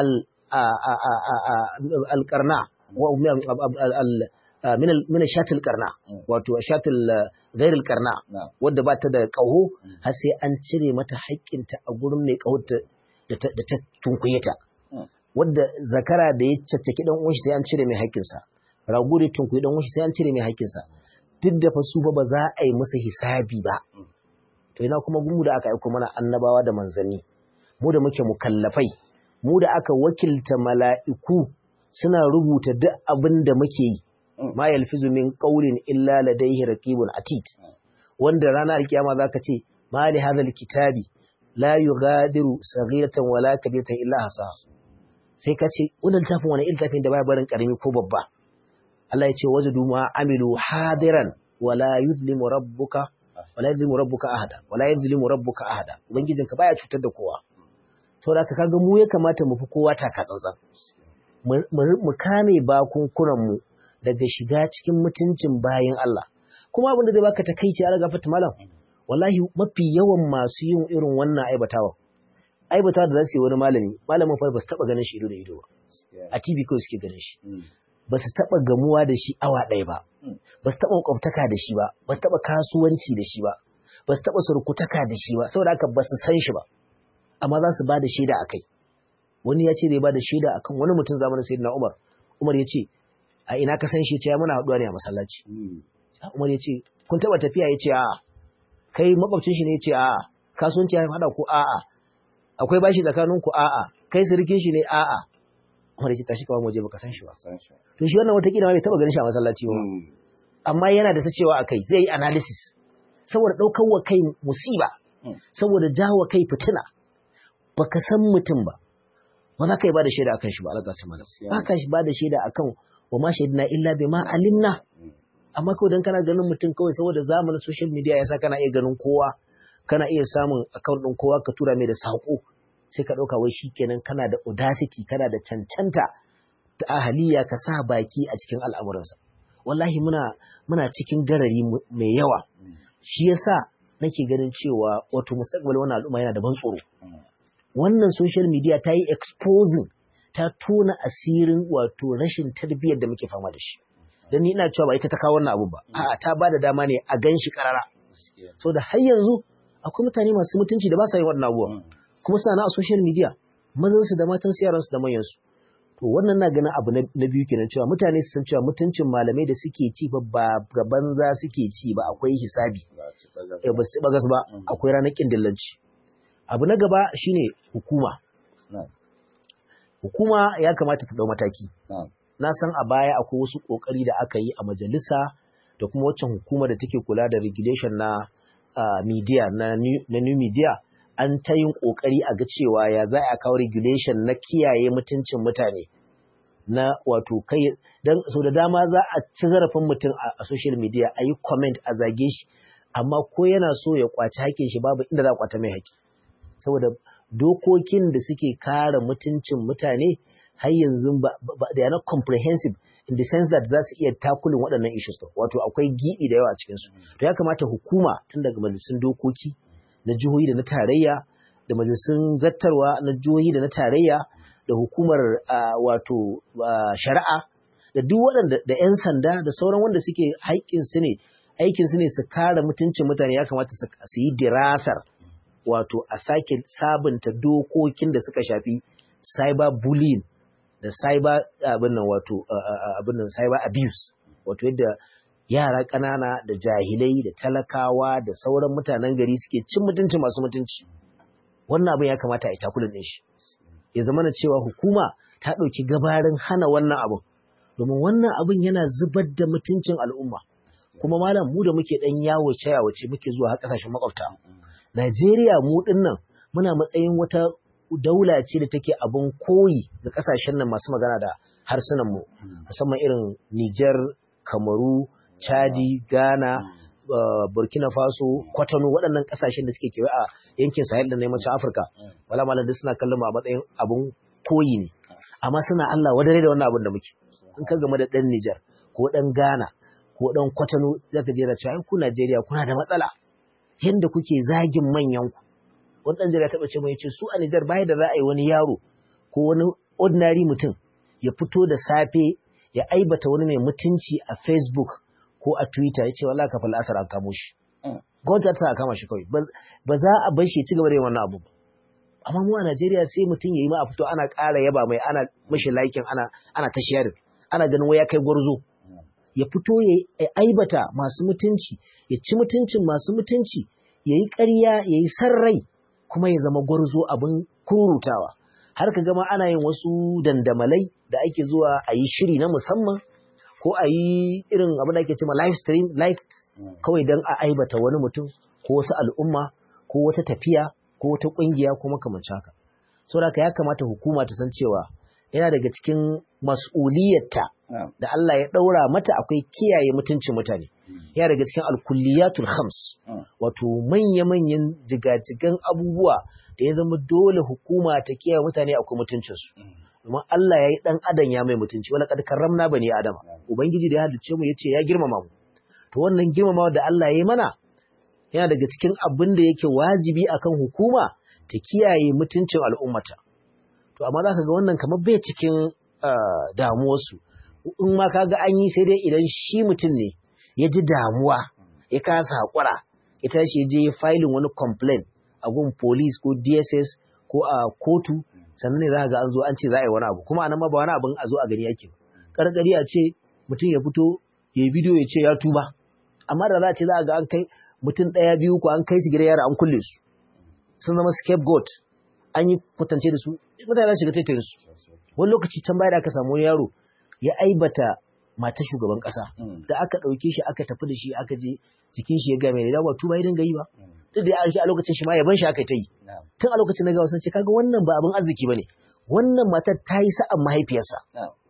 al-qarna min shatil karna wato shatil ghairil karna wadda ba ta da ƙaho har sai an cire mata haƙƙinta a gurin mai ƙaho da ta tunkuye ta wadda zakara da ya caccaki dan uwanshi sai an cire mai haƙƙinsa rago da tunkuye dan uwanshi sai an cire mai haƙƙinsa duk da fa su ba ba za a yi musu hisabi ba to ina kuma gumu da aka aiko mana annabawa da manzanni mu da muke mukallafai mu da aka wakilta mala'iku suna rubuta duk abin da muke yi ma yalfizu min qawlin illa ladayhi raqibun atid wanda ranar alkiyama zaka ce ma li hadha alkitabi la yughadiru saghiratan wala kabiratan illa hasa sai ka ce wannan tafin wani iltafin da baya barin karami ko babba Allah ya ce wajadu ma amilu hadiran wala yuzlimu rabbuka wala yuzlimu rabbuka ahada wala yuzlimu rabbuka ahada ubangijinka baya cutar da kowa saboda kaga mu ya kamata mu fi kowa taka tsantsan mu kame bakunkunanmu daga shiga cikin mutuncin bayan Allah. Kuma abin da zai baka takaici a gafata malam, wallahi mafi yawan masu yin irin wannan aibatawa. Aibatawa da za su yi wani malami, malamin fa ba su taɓa ganin shi ido da ido ba. A TV kawai suke ganin shi. Ba su taɓa gamuwa da shi awa ɗaya ba. Ba su taɓa kwamtaka da shi ba. Ba su taɓa kasuwanci da shi ba. Ba su taɓa surkutaka da shi ba. Saboda haka ba su san shi ba. Amma za su ba da shaida a kai. wani ya ce zai ba da shaida akan wani mutum zamanin sayyidina Umar Umar ya ce a ina ka san shi ce ya muna haɗuwa ne a masallaci Umar ya ce kun taɓa tafiya ya ce a'a kai makwabcin shi ne ya ce a'a kasuwanci ya haɗa ku a'a akwai bashi tsakanin ku a'a kai sirkin shi ne a'a Umar ya ce tashi kawai waje baka san shi ba to shi wannan wata kila bai taɓa ganin shi a masallaci ba amma yana da ta cewa akai zai yi analysis saboda ɗaukar wa kai musiba saboda jawo kai fitina baka san mutum ba ba za ka yi ba da shaida akan shi ba alaƙa malam ba ka ba da shaida akan wa ma shaidina illa bi ma alimna amma kawai dan kana ganin mutum kawai saboda zamanin social media yasa kana iya ganin kowa kana iya samun account din kowa ka tura mai da sako sai ka dauka wai shikenan kana da audacity kana da cancanta ta ahaliya ka sa baki a cikin al'amuransa wallahi muna muna cikin garari mai yawa shi yasa nake ganin cewa wato mustaqbal wannan al'umma yana da ban tsoro wannan social media ta yi exposing ta tona asirin wato rashin tarbiyyar da muke fama da shi don ni ina cewa ba ita ta kawo wannan abu ba a'a ta ba da dama ne a gan shi karara so da har yanzu akwai mutane masu mutunci da ba sa yin wannan abubuwa kuma suna a social media mazan su da matan su yaran su da manyan su to wannan na ganin abu na biyu kenan cewa mutane su san cewa mutuncin malamai da suke ci ba ba ga banza suke ci ba akwai hisabi ba su ci bagas ba akwai ranar kindillanci abu na gaba shine hukuma hukuma ya kamata ta dau mataki na san a baya akwai wasu kokari da aka yi a majalisa da kuma waccan hukuma da take kula da regulation na uh, media na new, na new media an ta yin ƙoƙari a ga cewa ya za a kawo regulation na kiyaye mutuncin mutane na wato kai don so da dama za a ci zarafin mutum a social media a yi comment a zage shi amma ko yana so ya kwaci haƙƙin shi babu inda za a kwata mai haƙƙi saboda dokokin da suke kare mutuncin mutane har yanzu ba da yana comprehensive in the sense that za su iya takulin waɗannan issues wato akwai giɓi da yawa a cikinsu to ya kamata hukuma tun daga majalisun dokoki na jihohi da na tarayya da majalisun zattarwa na jihohi da na tarayya da hukumar wato shari'a da duk waɗanda da 'yan sanda da sauran wanda suke haƙƙin su ne aikin su ne su kare mutuncin mutane ya kamata su yi dirasar wato a sake sabunta dokokin da suka shafi cyber bullying da cyber abin nan wato abin nan cyber abuse wato yadda yara ƙanana da jahilai da talakawa da sauran mutanen gari suke cin mutunci masu mutunci wannan abin ya kamata a yi takulin ɗin shi ya zama na cewa hukuma ta ɗauki gabarin hana wannan abin domin wannan abin yana zubar da mutuncin al'umma kuma malam mu da muke ɗan yawo yawace muke zuwa har ƙasashen makwabta Najeriya mu ɗin nan muna matsayin wata daula ce da take abin koyi ga ƙasashen nan masu magana da harsunan mu musamman irin Nijar, Kamaru, Chadi, Ghana, Burkina Faso, Kwatano waɗannan ƙasashen da suke kewaye a yankin Sahel da na yammacin Afirka. Wala malam duk suna kallon mu a matsayin abun koyi ne. Amma suna Allah wadare da wannan abin da muke. In ka game da ɗan Nijar ko ɗan Ghana ko ɗan Kwatano zaka je da cewa ku Najeriya kuna da matsala. Yanda kuke zagin manyan ku. Wani ɗan Najeriya taɓa ce mai ce su a Nijar baya da za a yi wani yaro ko wani ordinary mutum ya fito da safe ya aibata wani mai mutunci a Facebook ko a Twitter ya ce wala ka fal asar an kamo shi. Gwamnati ta kama shi kawai ba za a bar shi ya ci gaba da yin wannan abu ba. Amma mu a Najeriya sai mutum ya yi ma a fito ana ƙara yaba mai ana mashi laikin ana ana ta sharing ana ganin wai ya kai gwarzo. Ya fito ya aibata masu mutunci ya ci mutuncin masu mutunci ya yi ƙarya ya yi sarrai kuma ya zama gwarzo abin kurutawa. Har ka gama ana yin wasu dandamalai da ake zuwa a yi shiri na musamman ko a yi irin abin da ake cewa live stream live kawai don a aibata wani mutum ko wasu al'umma ko wata tafiya ko wata ƙungiya ko makamancin haka. Saboda ya kamata hukuma ta san cewa yana daga cikin mas'uliyarta da Allah ya ɗaura mata akwai kiyaye mutuncin mutane. Yana daga cikin alkulliyatul khams wato manya-manyan jigajigan abubuwa da ya zama dole hukuma ta kiyaye mutane akwai mutuncinsu. Domin Allah ya yi ɗan adam ya mai mutunci, wani ƙad karramna ba ne Adama. Ubangiji da ya halicce mu ya ce ya girmama mu. To wannan girmama da Allah ya yi mana yana daga cikin abin da yake wajibi akan hukuma ta kiyaye mutuncin al'ummata. To amma za ka ga wannan kamar bai cikin damuwarsu. In ma ka ga an yi sai dai idan shi mutum ne ya ji damuwa ya kasa haƙura ya tashi ya je filin wani complaint a gun police ko DSS ko a kotu sannan ne za ga an zo an ce za a yi wani abu kuma anan ma ba wani abin a zo a gani yake karkari a ce mutum ya fito ya yi bidiyo ya ce ya tuba amma da za a ce za a ga an kai mutum ɗaya biyu ko an kai su gidan yara an kulle su sun zama scapegoat an yi kwatance da su mutane za su shiga taitayin su wani lokaci can baya da aka samu yaro ya aibata mata shugaban kasa da aka ɗauke shi aka tafi da shi aka je jikin shi ya game da ba tuba ya dinga yi ba duk da ya a lokacin shi ma yaban shi aka ta yi tun a lokacin na gawa sun ce kaga wannan ba abin arziki bane wannan matar ta yi sa'an mahaifiyarsa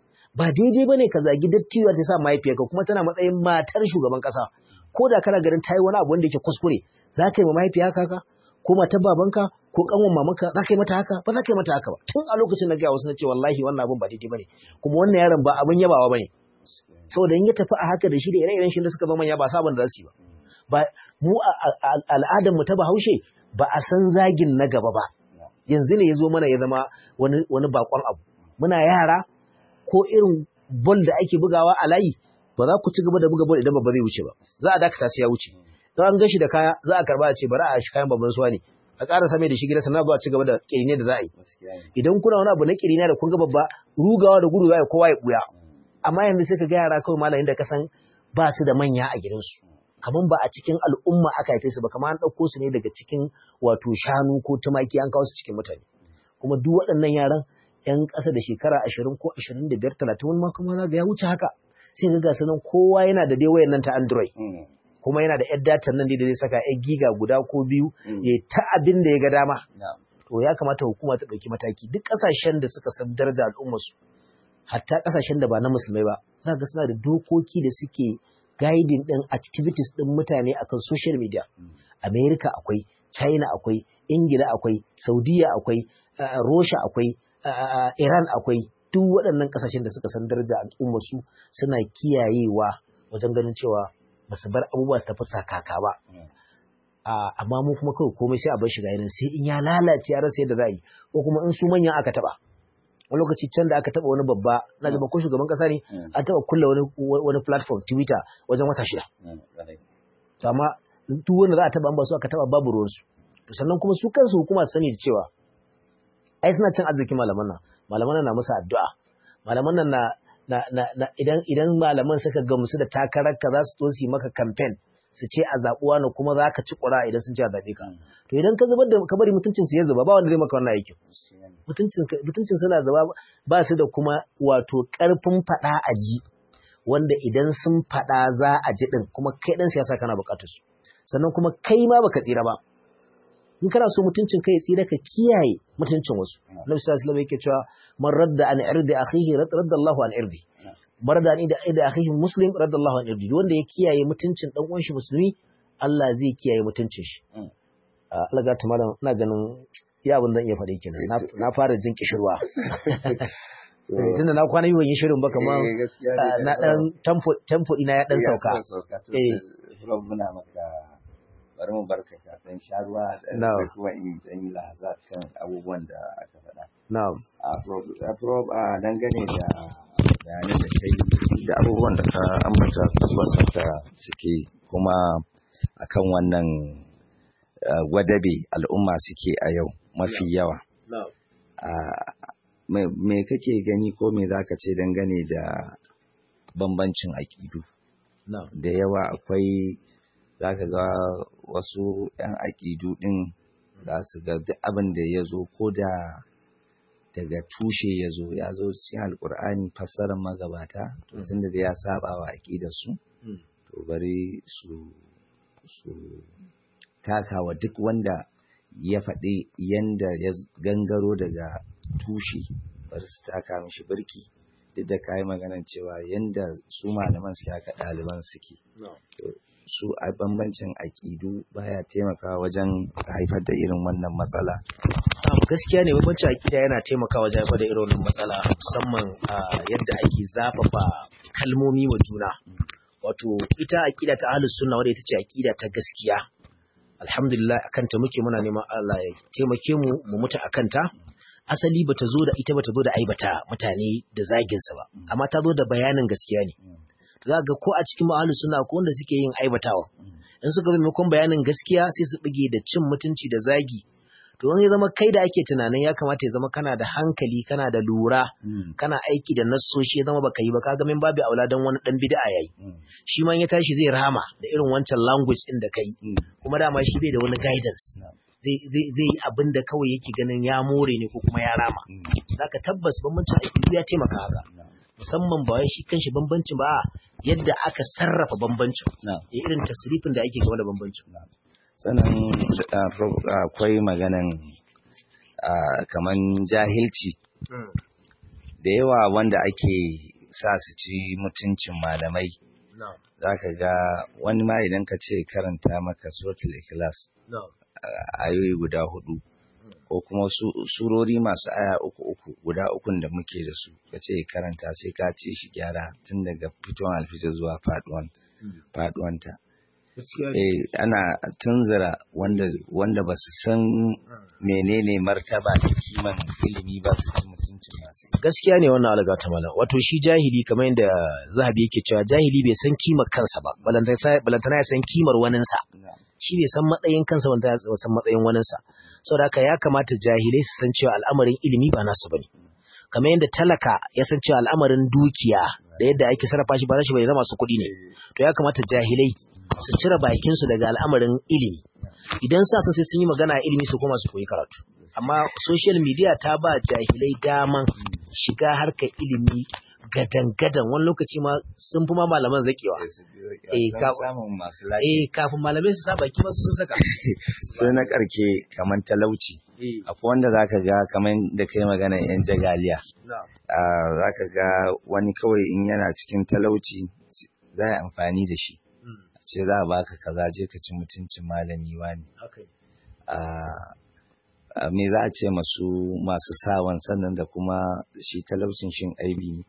ba daidai bane ka zagi dattijuwa ta sa mahaifiyarka kuma tana matsayin matar shugaban kasa ko da kana ganin ta yi wani abu wanda yake kuskure za ka yi ma mahaifiya haka ko matar babanka ko kanwan mamanka za ka yi mata haka ba za ka yi mata haka ba tun a lokacin na gaya wasu na ce wallahi wannan abin ba daidai bane kuma wannan yaron ba abin yabawa bane saboda in ya tafi a haka da shi da ire-iren shi da suka zama ya ba sabon da za su yi ba ba mu al'adar mu ta Bahaushe ba a san zagin na gaba ba yanzu ne ya zo mana ya zama wani wani bakon abu muna yara ko irin bol da ake bugawa a layi ba za ku ci gaba da buga bol idan babba zai wuce ba za a dakata sai ya wuce don an gashi da kaya za a karba a ce bari a shi kayan babban suwa ne a ƙara same da shi gida sannan ba a ci gaba da kirine da za a yi idan kuna wani abu na kirine da kun ga babba rugawa da gudu za a yi kowa ya buya amma yanzu sai ka ga yara kawai malamin da ka san ba su da manya a gidansu kamar ba a cikin al'umma aka haife su ba kamar an ɗauko su ne daga cikin wato shanu ko tumaki an kawo su cikin mutane kuma duk waɗannan yaran yan ƙasa da shekara ashirin ko ashirin da biyar talatin wani ma kuma ga ya wuce haka sai ga gasu nan kowa yana da dai wayan nan ta android kuma yana da yar datan nan da zai saka yar giga guda ko biyu
Mm.
ya ta abin da ya ga dama
na'am
to ya kamata hukuma ta ɗauki mataki duk ƙasashen da suka san daraja al'ummarsu hatta ƙasashen da ba na musulmai ba za ga suna da dokoki da suke guiding ɗin activities ɗin mutane akan social media America akwai China akwai Ingila akwai Saudiya akwai uh, Russia akwai uh, Iran akwai duk waɗannan ƙasashen da suka san daraja al'ummarsu suna kiyayewa wajen ganin cewa ba su bar abubuwa su tafi sakaka ba
Mm.
a amma mu kuma kawai komai sai a bar shi ga yanin sai in ya lalace a rasa yadda za a yi ko kuma in su manyan aka taba wani lokaci can da aka taba wani babba na jima ko shugaban kasa ne
Mm.
an taba kulla wani wani platform twitter wajen wata shida
Mm. Ƙwarai.
to amma duk wanda za a taba an ba su aka taba babu ruwan su to sannan kuma su kansu hukuma su sani da cewa ai suna cin arzikin malaman nan malaman nan na musu addu'a malaman nan na na, na, na idan idan malaman suka gamsu da takarar ka za su zo su yi maka campaign su ce a zaɓuwa na kuma za ka ci ƙura idan sun ce a zaɓe ka
Mm.
to idan ka zubar da ka bari mutuncin su ya zuba ba wanda zai maka wannan aikin
Gaskiya ne.
mutuncin mutuncin suna zuba ba su da kuma wato ƙarfin faɗa a ji wanda idan sun faɗa za a ji ɗin kuma kai ɗan siyasa kana buƙatar su sannan kuma kai ma baka tsira ba in kana so mutuncin kai ya tsira ka kiyaye mutuncin wasu Nabi sallallahu alaihi wasallam yake cewa man radda an irdi akhihi radda Allahu an irdi barda an irdi akhihi muslim radda Allahu an irdi wanda ya kiyaye mutuncin dan uwan shi musulmi Allah zai kiyaye mutuncin shi
Mm.
Ah, Allah ga malam ina ganin ya abin zan iya faɗi kenan Na- na fara jin kishirwa tunda na kwana yi ban yi shirin ba kamar
Eh, gaskiya ne.
ah, na dan tempo tempo ina ya dan
Ya
sauka
san sauka. To,
Eh.
Rob, muna maka bari mu barka ka san sharuwa da
No.
da kuma in dan yi lahaza kan abubuwan da aka faɗa.
na'am
A Rob, a Rob, a dangane da bayanan da kai da abubuwan da ka ambata tabbas da suke kuma akan wannan uh, gwadabe al'umma suke a yau mafi yawa.
na'am
Ah, me me kake gani ko me zaka ce dangane da bambancin aƙidu?
na'am
da yawa akwai za ka ga wasu 'yan aƙidu ɗin za su ga duk abin da ya zo ko da daga tushe ya zo ya zo cikin alƙur'ani fassarar magabata to tun da ya saba wa aƙidarsu
Mm.
to bari su su taka wa duk wanda ya faɗi yanda ya gangaro daga tushe bari su taka mishi birki duk da kayi maganan cewa yanda su malaman suke haka ɗaliban suke
na'am
su a bambancin aƙidu baya taimakawa wajen haifar da irin wannan matsala
Na'am, gaskiya ne bambancin akida yana taimakawa wajen haifar da irin wannan matsala musamman a yadda ake zafafa kalmomi wa juna wato ita akida ta ahlus sunna wadda ita ce akida ta gaskiya alhamdulillah akan ta muke muna neman Allah ya taimake mu mu mutu akan ta asali bata zo da ita bata zo da aibata mutane da zagin sa ba amma ta zo da bayanin gaskiya ne za ga ko a cikin ahlus sunna ko wanda suke yin aibatawa in suka zo maimakon bayanin gaskiya sai su bige da cin mutunci da zagi to wani ya zama kai da ake tunanin ya kamata ya zama kana da hankali kana da lura kana aiki da nassoshi ya zama baka yi ba kaga min babu aula dan wani dan bid'a yayi shi ma in ya tashi zai rama da irin wancan language din da kai kuma dama shi bai da wani guidance zai zai zai yi abin da kawai yake ganin ya more ne ko kuma ya rama zaka tabbas bambancin aiki ya taimaka haka musamman ba wai shi kanshi bambancin ba yadda aka sarrafa bambancin irin tasrifin da ake game da bambancin
sannan akwai maganan kaman jahilci da yawa wanda ake sa su ci mutuncin malamai za ka ga wani ma idan ka ce karanta maka suratul ikhlas ayoyi guda hudu ko kuma surori masu aya uku uku guda ukun da muke da su ka ce karanta sai ka ce shi gyara tun daga fitowar alfijir zuwa faduwanta eh ana tunzura wanda wanda ba su san menene martaba da kiman ilimi ba su ci mutuncin masu
gaskiya ne wannan alga ta malam wato shi jahili kamar yadda zahabi yake cewa jahili bai san kimar kansa ba balantana ya san kimar waninsa shi bai san matsayin kansa wanda ya san matsayin waninsa saboda haka ya kamata jahilai su san cewa al'amarin ilimi ba nasu bane kamar yadda talaka ya san cewa al'amarin dukiya da yadda ake sarrafa shi ba nashi bane na masu kuɗi ne to ya kamata jahilai su cire bakinsu daga al'amarin ilimi idan sa sai sun yi magana ilimi su koma su koyi karatu amma social media ta ba jahilai daman shiga harkar ilimi gadan-gadan wani lokaci ma sun fi ma malaman zakewa Eh,
Don
ka-
samun masu lafiya
eh kafin malamai su sa baki masu sun saka
sai na karke kamar talauci
eh
akwai wanda zaka ga kamar da kai magana yan jagaliya
na
Ah, zaka ga wani kawai in yana cikin talauci za a yi amfani da shi
mm,
a ce za a baka kaza je ka ci mutuncin malami wani
haka ne.
Ah, ah, me za a ce masu masu sawan sannan da kuma shi talaucin shin aibi ne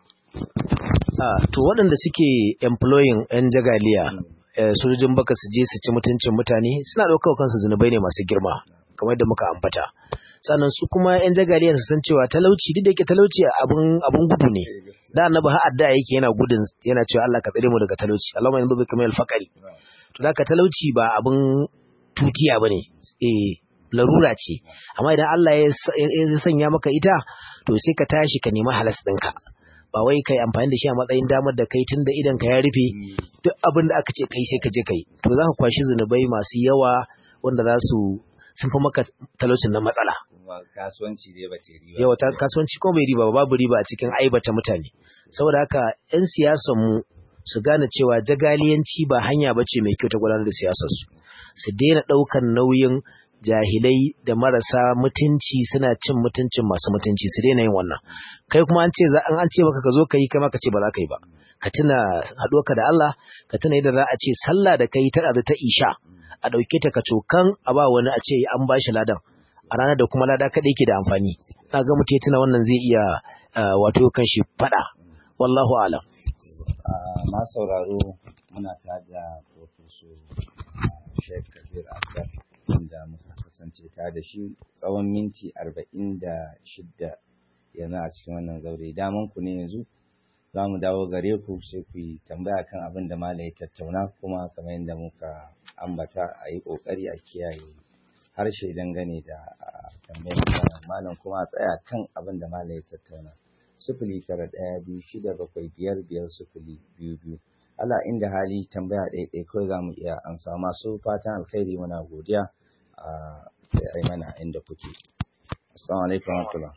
Ah, to waɗanda suke employing 'yan jagaliya eh, sojojin baka su je su ci mutuncin mutane suna ɗaukar kansu zunubai ne masu girma kamar da muka ambata sannan su kuma 'yan jagaliya su san cewa talauci duk da yake talauci abun abun gudu ne da annabi har adda yake yana gudun yana cewa Allah ka tsare mu daga talauci Allahumma yanzu bika min al-faqri to da ka talauci ba abun tutiya bane eh larura ce amma idan Allah ya sa- ya sanya maka ita to sai ka tashi ka nemi halas ɗinka ba wai kai amfani da shi a matsayin damar da kai tun da idan ka ya rufe duk abin da aka ce kai sai ka je kai to za ka kwashi zunubai masu yawa wanda za su sun fi maka talaucin na matsala
kuma kasuwanci dai ba ta riba
yawa ta kasuwanci ko mai riba ba babu riba a cikin aibata mutane saboda haka 'yan siyasan mu su gane cewa jagaliyanci ba hanya bace mai kyau ta gudanar da siyasar su su daina ɗaukan nauyin jahilai da marasa mutunci suna cin mutuncin masu mutunci su daina yin wannan kai kuma an ce za an ce maka ka zo ka yi kai ma ka ce ba za ka yi ba ka tuna haɗuwarka da Allah ka tuna yadda za a ce sallah da kai ta ta isha a ɗauke ta ka cokan a ba wani a ce an ba shi ladan a ranar da kuma lada kaɗai ke da amfani na ga mutum ya tuna wannan zai iya ah, wato kan shi faɗa wallahu alam
Ah, ma sauraro muna tare da Professor Sheikh Kabir Akbar wanda muka kasance tare da shi tsawon minti arba'in da shidda yanzu a cikin wannan zaure. Daman ku ne yanzu za mu dawo gare ku sai ku yi tambaya kan abin da Malam ya tattauna kuma kamar yadda muka ambata a yi ƙoƙari a kiyaye harshe dangane da ah, tambayar da Malam kuma a tsaya kan abin da Malam ya tattauna. sifili tara ɗaya biyu shida bakwai biyar biyar sifili biyu biyu Allah inda hali tambaya ɗaya ɗaya kawai za mu iya amsa masu fatan alkhairi muna godiya a sai ai mana inda kuke assalamu alaikum wa rahmatullah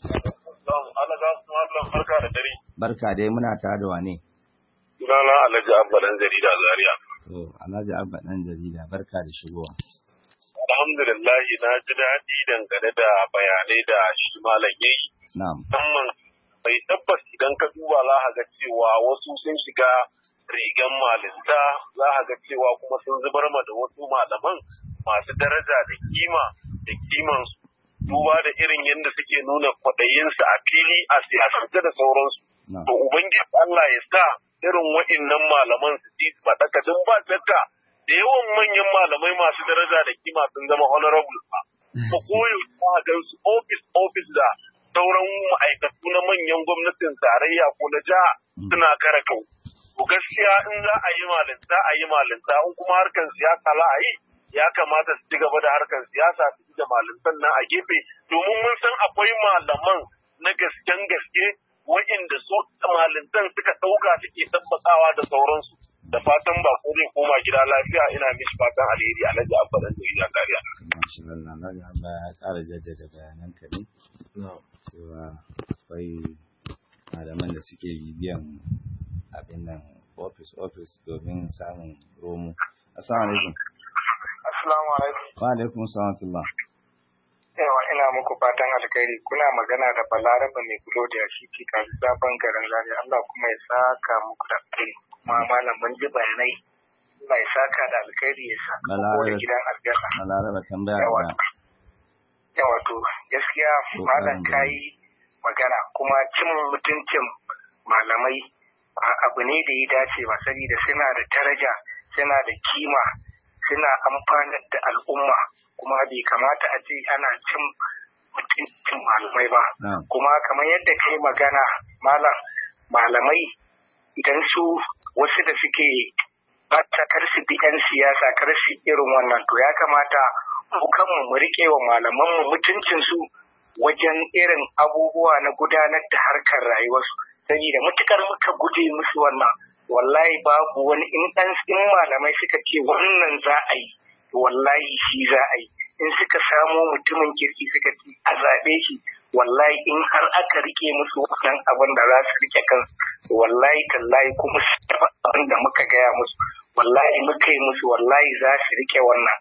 Allah za su mallam barka da dare.
barka dai muna tare da wane
Sunana Alhaji Abba dan jarida Zaria.
to Alhaji Abba dan jarida barka da shigowa
Alhamdulillah na ji daɗi dangane da bayanai da shi malam yayi.
na'am
Musamman bai tabbas idan ka duba za ka ga cewa wasu sun shiga rigan malinta za ka ga cewa kuma sun zubar ma da wasu malaman masu daraja da kima da kimansu. Duba da irin yadda suke nuna kwaɗayinsu a fili a siyasance da sauransu.
na'am
to ubangiji Allah ya sa irin wa'innan malaman su ji su faɗaka don ba shakka da yawan manyan malamai masu daraja da kima sun zama honorable ba ko koyo ta ga su office office da sauran ma'aikatu na manyan gwamnatin tarayya ko na jiha suna kare kau to gaskiya in za a yi malinta a yi malinta in kuma harkar siyasa za a yi ya kamata su ci gaba da harkar siyasa su ci da malintan nan a gefe domin mun san akwai malaman na gasken gaske wa'inda su malintan suka ɗauka suke tabbatawa da sauransu da fatan ba ko zai koma gida lafiya ina mishi fatan alheri alhaji abba dan jarida kariya
Masha Allah Alhaji Abba ya ƙara jaddada bayanan ka ne cewa akwai malaman da suke bibiyan abin nan office office domin samun romo assalamu alaikum
Assalamu alaikum.
wa alaikum salam
Yawa ina muku fatan alkhairi kuna magana da Balaraba mai bulo da shi ke kasu sabon garin Zaria Allah kuma ya saka muku da alkhairi kuma malam mun ji bayanai Allah ya saka da alkhairi ya saka ko da
Balaraba.
gidan aljanna.
malaraba tambaya
Yawa.
da
Yawa to gaskiya
Ko
malam
ƙarin
kayi magana kuma cin mutuncin malamai a- abu ne da ya dace ba saboda suna da daraja suna da kima suna amfanar da al'umma kuma bai kamata a ce ana cin mutuncin malamai ba
na'am
kuma kamar yadda ka yi magana malam malamai idan su wasu da suke bata kar su bi 'yan siyasa kar su irin wannan to ya kamata mu kanmu mu riƙe wa malamanmu mutuncinsu wajen irin abubuwa na gudanar da harkar rayuwarsu saboda matukar muka guje musu wannan wallahi babu wani in ɗan in malamai suka ce wannan za a yi to wallahi shi za a yi in suka samo mutumin kirki suka ce a zaɓe shi wallahi in har aka rike musu wannan abin da za su rike kansu wallahi tallahi kuma su taɓa abin da muka gaya musu wallahi muka yi musu wallahi za su rike wannan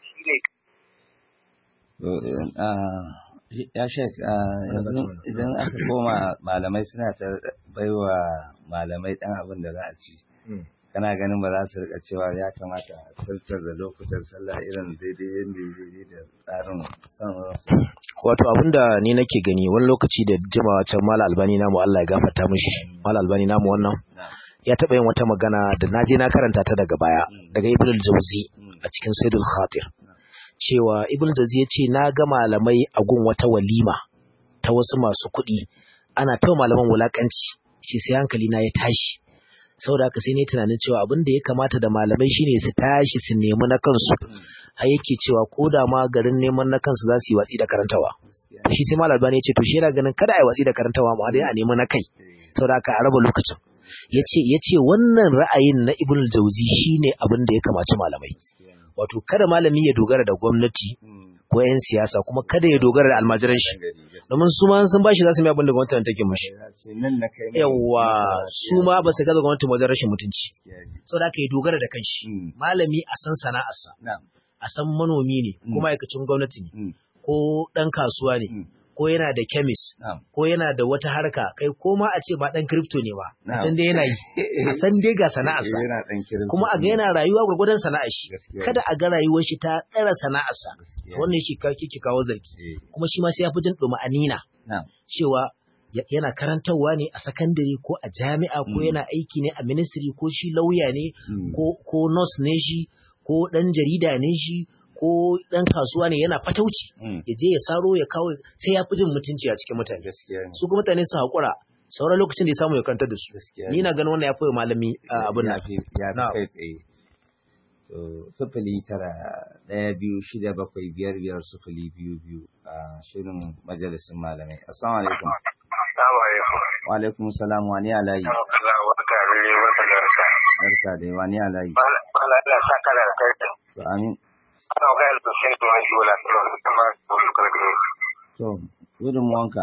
ya shek yanzu idan aka koma malamai suna ta baiwa malamai dan abin da za a ci kana ganin ba za su rika cewa ya kamata a sirtar da lokutan sallah irin daidai yadda daidai da tsarin son
wato abinda ni nake gani wani lokaci da jimawa can mala albani namu Allah ya gafarta mishi mala albani namu wannan ya taɓa yin wata magana da naje na karanta ta daga baya daga ibn al-jawzi a cikin saidul khatir cewa ibn al-jawzi yace na ga malamai a gun wata walima ta wasu masu kuɗi ana ta malaman wulakanci ce sai hankali na ya tashi saboda haka sai ne tunanin cewa abin da ya kamata da malamai shine su tashi su nemi na kansu har yake cewa ko da ma garin neman na kansu za su yi watsi da karantawa shi sai malam albani ya ce to shi yana ganin kada a yi watsi da karantawa ma dai a nemi na kai saboda haka a raba lokacin yace yace wannan ra'ayin na ibn jauzi shine abin da ya kamaci malamai wato kada malami ya dogara da gwamnati ko yan siyasa kuma kada ya dogara da almajiran shi domin su ma sun bashi za su mai abin da gwamnati take mushi yawa su ma ba su gaza gwamnati wajen rashin mutunci saboda haka ya dogara da kanshi malami a san sana'arsa a san manomi ne ko ma'aikacin gwamnati ne ko ɗan kasuwa ne ko yana da kemis ko yana da wata harka kai ko ma a ce ba dan crypto ne ba a san dai yana yi a san dai ga sana'arsa kuma a ga yana rayuwa gwargwadon sana'ar shi kada a ga rayuwar shi ta tsara sana'arsa wannan shi ka kike kawo zargi kuma shi ma sai ya fi jin anina cewa yana karantarwa ne a sakandare ko a jami'a ko yana aiki ne a ministry ko shi lauya ne ko nurse ne shi ko dan jarida ne shi ko ɗan kasuwa ne yana fatauci ya je ya saro ya kawo sai ya fi jin mutunci a cikin mutane su kuma mutane su haƙura sauran lokacin da ya samu ya kantar da su ni na ganin wannan ya fi malami abin
ya fi kai tsaye to sufuli tara ɗaya biyu shida bakwai biyar biyar sufuli biyu biyu a shirin majalisun malamai assalamu alaikum wa alaikum salam wa ni alayi barka dai wa ni alayi to amin To, gudun wanka.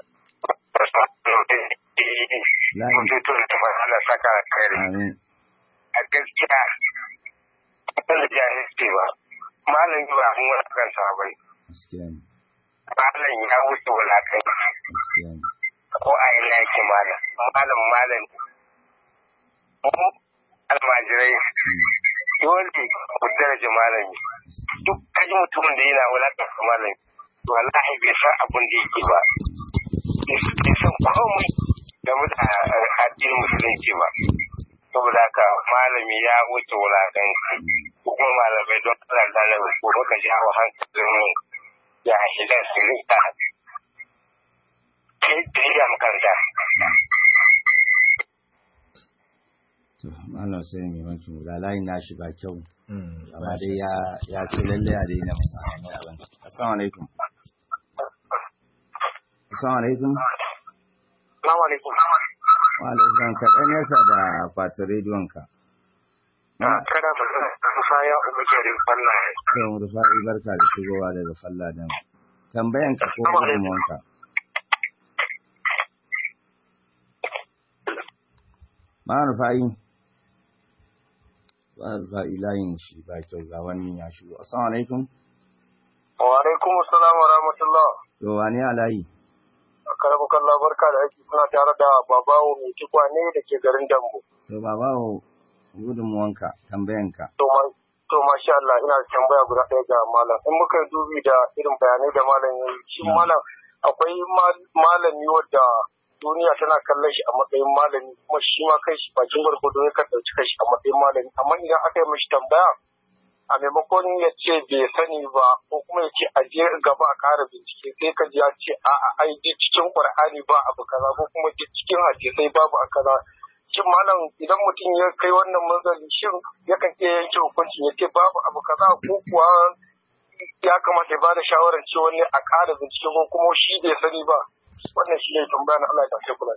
Amin.
A gaskiya, ba da jahilci ba, malam yi ba mun wani kan sabai.
Gaskiya ne.
Malam ya wuce wulakai.
Gaskiya ne.
Ko a ina yake malam, malam malam. Mu almajirai dole mu daraja malami. duk kaji mutumin da yana wulaƙanta malami to wallahi bai san abin da yake ba bai san komai game da addinin musulunci ba saboda haka malami ya wuce wulaƙanci ko kuma malamai don Allah da Allah ko baka jawo hankalin mu ya shiga su rika kai da ya makaranta
To, Malam sai mai maki da layin nashi ba kyau. amma dai ya ya ce lalle a daina mai abin assalamu alaikum assalamu alaikum
Assalamu alaikum.
wa alaikum ka dan yasa da akwatin rediyon ka
Kada ba Musa ya umarci da Allah.
sai mu rufa'i barka da shigowa daga sallah dan tambayan ka ko gudunmuwanka ma rufa'i ba rufa'i layin shi ba kyau ga wani ya shigo assalamu alaikum
Wa alaikum assalam wa rahmatullah.
to wani alayi
Karamu kallah barka da aiki suna tare da babawo mai tukwane da ke garin Dambo.
to babawo gudunmuwanka tambayanka
To ma to masha Allah ina da tambaya guda ɗaya ga malam. In muka yi dubi da irin bayanai da malam ya yi, shi malam akwai mal- malami wadda duniya tana kallon shi a matsayin malami kuma shi ma kai shi bakin gwargwado ya kan ɗauki kai shi a matsayin malami. Amma idan aka yi mishi tambaya a maimakon ya ce bai sani ba ko kuma ya ce a je gaba a ƙara bincike sai ka ji ya ce a'a ai duk cikin Qur'ani ba abu kaza ko kuma duk cikin hadisai babu a kaza shin malam idan mutum ya kai wannan manzali shin yakan iya yanke hukunci ya ce babu abu kaza ko kuwa ya kamata ya bada shawarar cewa ne a ƙara bincike ko kuma shi bai sani ba wannan shi ne tambaya na Allah ya tafi kula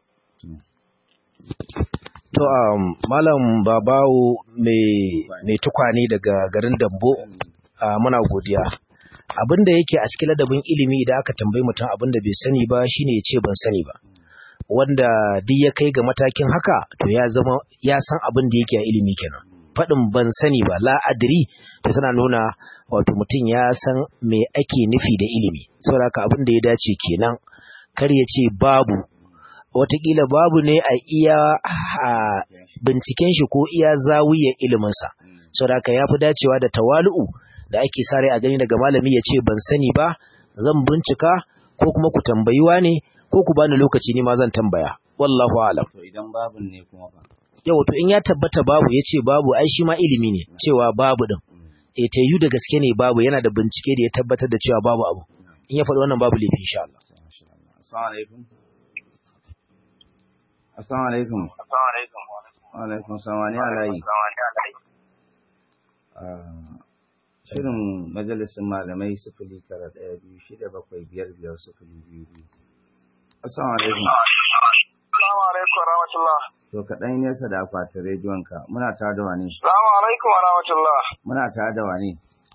To, um, Malam Babawo mai tukwane daga garin Dambo, uh, muna godiya. abin da yake a cikin ladabin ilimi idan aka tambayi mutum abin da bai sani ba shine ya ce ban sani ba wanda duk ya kai ga matakin haka to ya zama ya san abin da yake a ilimi kenan faɗin ban sani ba la adri to tana nuna wato mutum ya san me ake nufi da ilimi saboda haka abin da ya dace kenan kar ya ce babu watakila babu ne a iya binciken shi ko iya zawiyar iliminsa saboda haka ya fi dacewa da tawalu'u da ake sare a gani daga malami ya ce ban sani ba zan bincika ko kuma ku tambayiwa ne ko ku bani lokaci ne ma zan tambaya wallahu alam
to idan babu ne kuma fa
yau to in ya tabbata babu ya ce babu ai shi ma ilimi ne cewa babu din e ta yi da gaske ne babu yana da bincike da ya tabbatar da cewa babu abu in ya faɗi wannan babu laifi insha Allah
assalamu alaikum assalamu alaikum
Assalamu alaikum.
wa alaikum assalam wa ni alayi shirin majalisin malamai sifili tara ɗaya biyu shida bakwai biyar biyar sifili biyu biyu assalamu alaikum
Assalamu alaikum wa rahmatullah.
to kaɗan yi nesa da akwatin rediyonka muna tare da wani
Assalamu alaikum wa rahmatullah.
muna tare da wani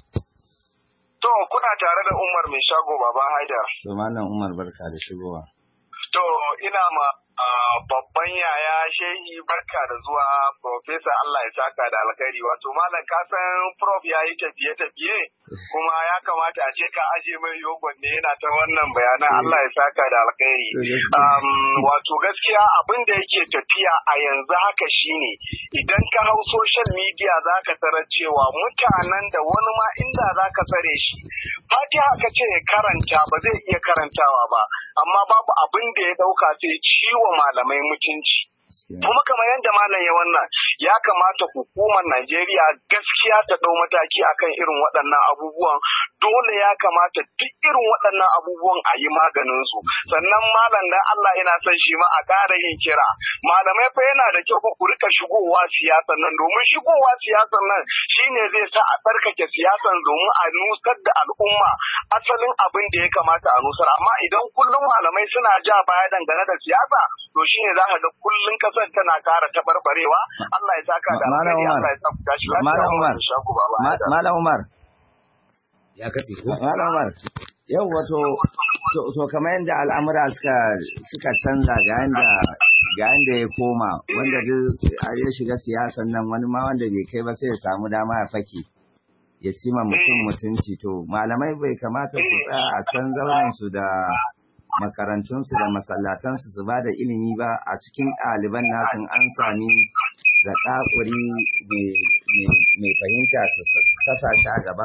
To kuna tare da Umar mai shago Baba Haidar.
to malam umar barka da shigowa
To ina ma ah, babban yaya shehi barka da zuwa Profesa Allah ya saka da alkhairi wato malam ka san prof ya yi tafiye tafiye kuma ya kamata a ce ka aje mai yogon ne yana ta wannan bayanan Allah ya saka da alkhairi. Um, wato gaskiya abin da yake tafiya a yanzu haka shine idan ka hau social media za ka tarar cewa mutanen da wani ma inda za ka tsare shi fatiha ka ce ya karanta ba zai iya karantawa ba amma babu abin da ya dauka sai ciwo malamai mutunci kuma kamar yadda malam ya wannan ya kamata hukumar Najeriya gaskiya ta dau mataki akan irin waɗannan abubuwan dole ya kamata duk irin waɗannan abubuwan a yi maganin su sannan malam dan Allah ina son shi ma a ƙara yin kira malamai fa yana da kyau fa ku rika shigowa siyasan nan domin shigowa siyasan nan shine zai sa a tsarkake siyasan domin a nusar da al'umma asalin abin da ya kamata a nusar amma idan kullum malamai suna ja baya dangane da siyasa to shine za ka ga kullum kasar tana ƙara tabarbarewa Allah ya saka da
Malam
alheri
Umar.
Allah ya tsafta shi lafiya
Malam Umar.
wannan shago baba
Ma- malam umar
ya katse ko
malam umar yau wato to, to kamar yadda al'amura suka suka canza ga yanda ga yanda ya koma wanda duk ya shiga siyasan nan wani ma wanda bai kai ba sai ya samu dama ya fake ya ci ma mutum mutunci to malamai bai kamata su tsaya a can zauren su da makarantunsu da masallatansu su ba da ilimi ba a cikin ɗaliban nasu an sami da ɗakuri mai fahimta su kasa shi a gaba?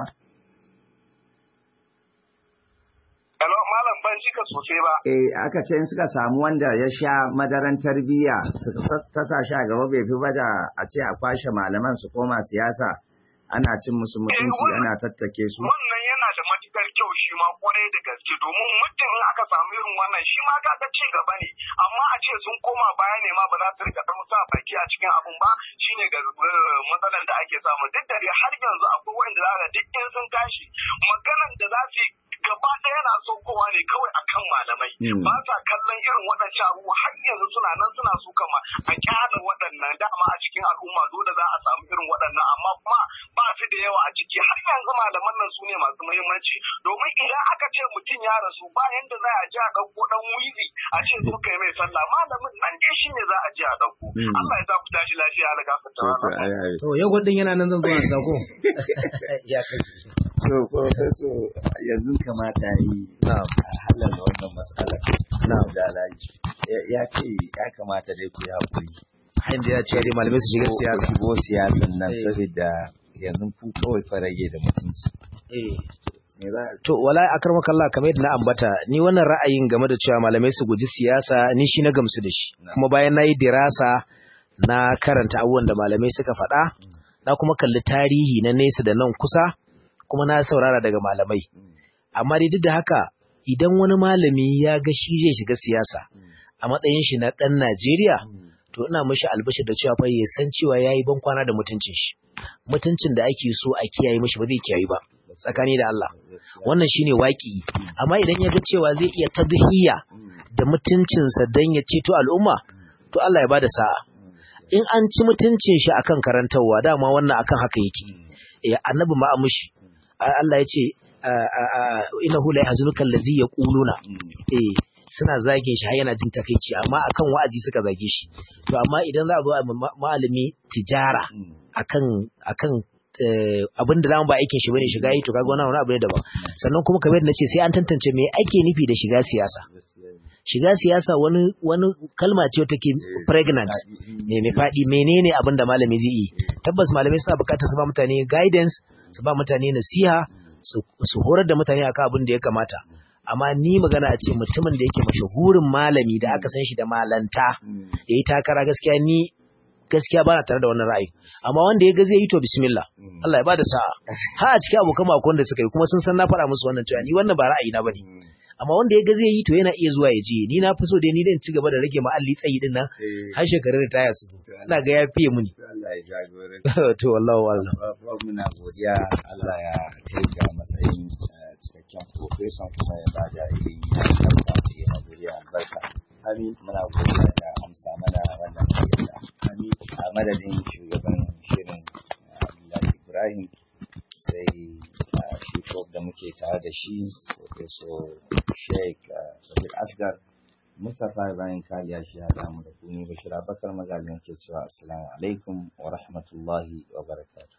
Hello, malam ban jika sosai ba.
Eh, aka ce in suka samu wanda ya sha madaran tarbiyya su kasa shi a gaba bai fi ba da a ce a kwashe malaman su koma siyasa ana cin musu mutunci ana tattake su.
Wannan yana da matukar kyau shi ma kwarai da gaske domin mutum in aka samu irin wannan shi ma kaga ci gaba ne amma a ce sun koma baya ne ma ba za su rika ɗau sa baki a cikin abun ba shine ga matsalar da ake samu duk da dai har yanzu akwai wanda za ka duk in sun tashi maganan da za su yi gaba ɗaya na kowa ne kawai akan malamai ba sa kallon irin waɗancan abubuwa har yanzu suna nan suna so kama a kyala waɗannan dama a cikin al'umma dole za a samu irin waɗannan amma kuma ba su da yawa a ciki har yanzu malaman nan su ne masu muhimmanci domin idan aka ce mutum ya rasu ba yanda za a ji a ɗauko ɗan wizi a ce zo kai mai sallah malamin nan dai shi ne za a ji a ɗauko Allah ya sa ku tashi lafiya ala gafarta
To yau din yana nan zan zo a sako. Ya kai.
To, Professor, yanzu kamata yi a halar wannan matsalar na dalaji. Ya ce ya kamata dai ku yi haƙuri.
Hain da ya ce dai malamai su shiga siyasa.
Shigo siyasan nan saboda yanzu ku kawai farage da mutunci.
To, wallahi akar makalla kamar yadda na ambata, ni wannan ra'ayin game da cewa malamai su guji siyasa ni shi na gamsu da shi. Kuma bayan na yi dirasa na karanta abubuwan da malamai suka faɗa, na kuma kalli tarihi na nesa da nan kusa, kuma na saurara daga malamai. Amma dai duk da haka idan wani malami ya ga shi zai shiga siyasa a matsayin shi na ɗan Najeriya, to ina mishi albashi da cewa fa ya san cewa yayi ban kwana da mutuncin shi. Mutuncin da ake so a kiyaye mishi ba zai kiyaye ba. Tsakani da Allah. Wannan shine waki. Amma idan ya ga cewa zai iya tadhiya da mutuncinsa dan ya ceto al'umma, to Allah ya bada sa'a. In an ci mutuncin shi akan karantarwa dama wannan akan haka yake. Eh annabi ma amushi Allah ya ce innahu la yahzunuka allazi yaquluna eh suna zage shi har yana jin takeici amma akan wa'azi suka zage shi to amma idan za a zo a malami tijara akan akan abin da zamu ba aikin shi bane shiga yi to kaga wannan wani abu ne daban sannan kuma kamar yadda nace sai an tantance me ake nufi da shiga siyasa shiga siyasa wani wani kalma ce take pregnant me mai fadi menene abin da malami zai yi tabbas malamai suna bukatar su ba mutane guidance su ba mutane nasiha su horar da mutane akan abin da ya kamata amma ni magana a ce mutumin da yake mashahurin malami da aka san shi da malanta yayi takara gaskiya ni gaskiya ba na tare da wannan ra'ayi amma wanda ya ga zai yi to bismillah Allah ya bada sa'a ha a cikin abokan makon da suka yi kuma sun san na faɗa musu wannan cewa ni wannan ba ra'ayi na bane amma wanda ya ga zai yi to yana iya zuwa ya je ni na fi so dai ni dan ci gaba da rage ma'alli tsayi din nan har shekarun da taya su zo ina ga ya fiye muni
Allah ya jagore
to wallahi wallahi
muna godiya Allah ya kai ga matsayin cikakken profession kuma ya bada ilimi na albarka ya mazuriya albarka Amin muna godiya da amsa mana wannan gayyata. Amin a madadin shugaban shirin Abdullahi Ibrahim sai shi da muke tare da shi Professor Sheikh Sabir Asgar Mustapha Ibrahim Kaliya shi ya damu da kuni Bashir Abakar magajin ke cewa Assalamu alaikum wa rahmatullahi wa barakatuh.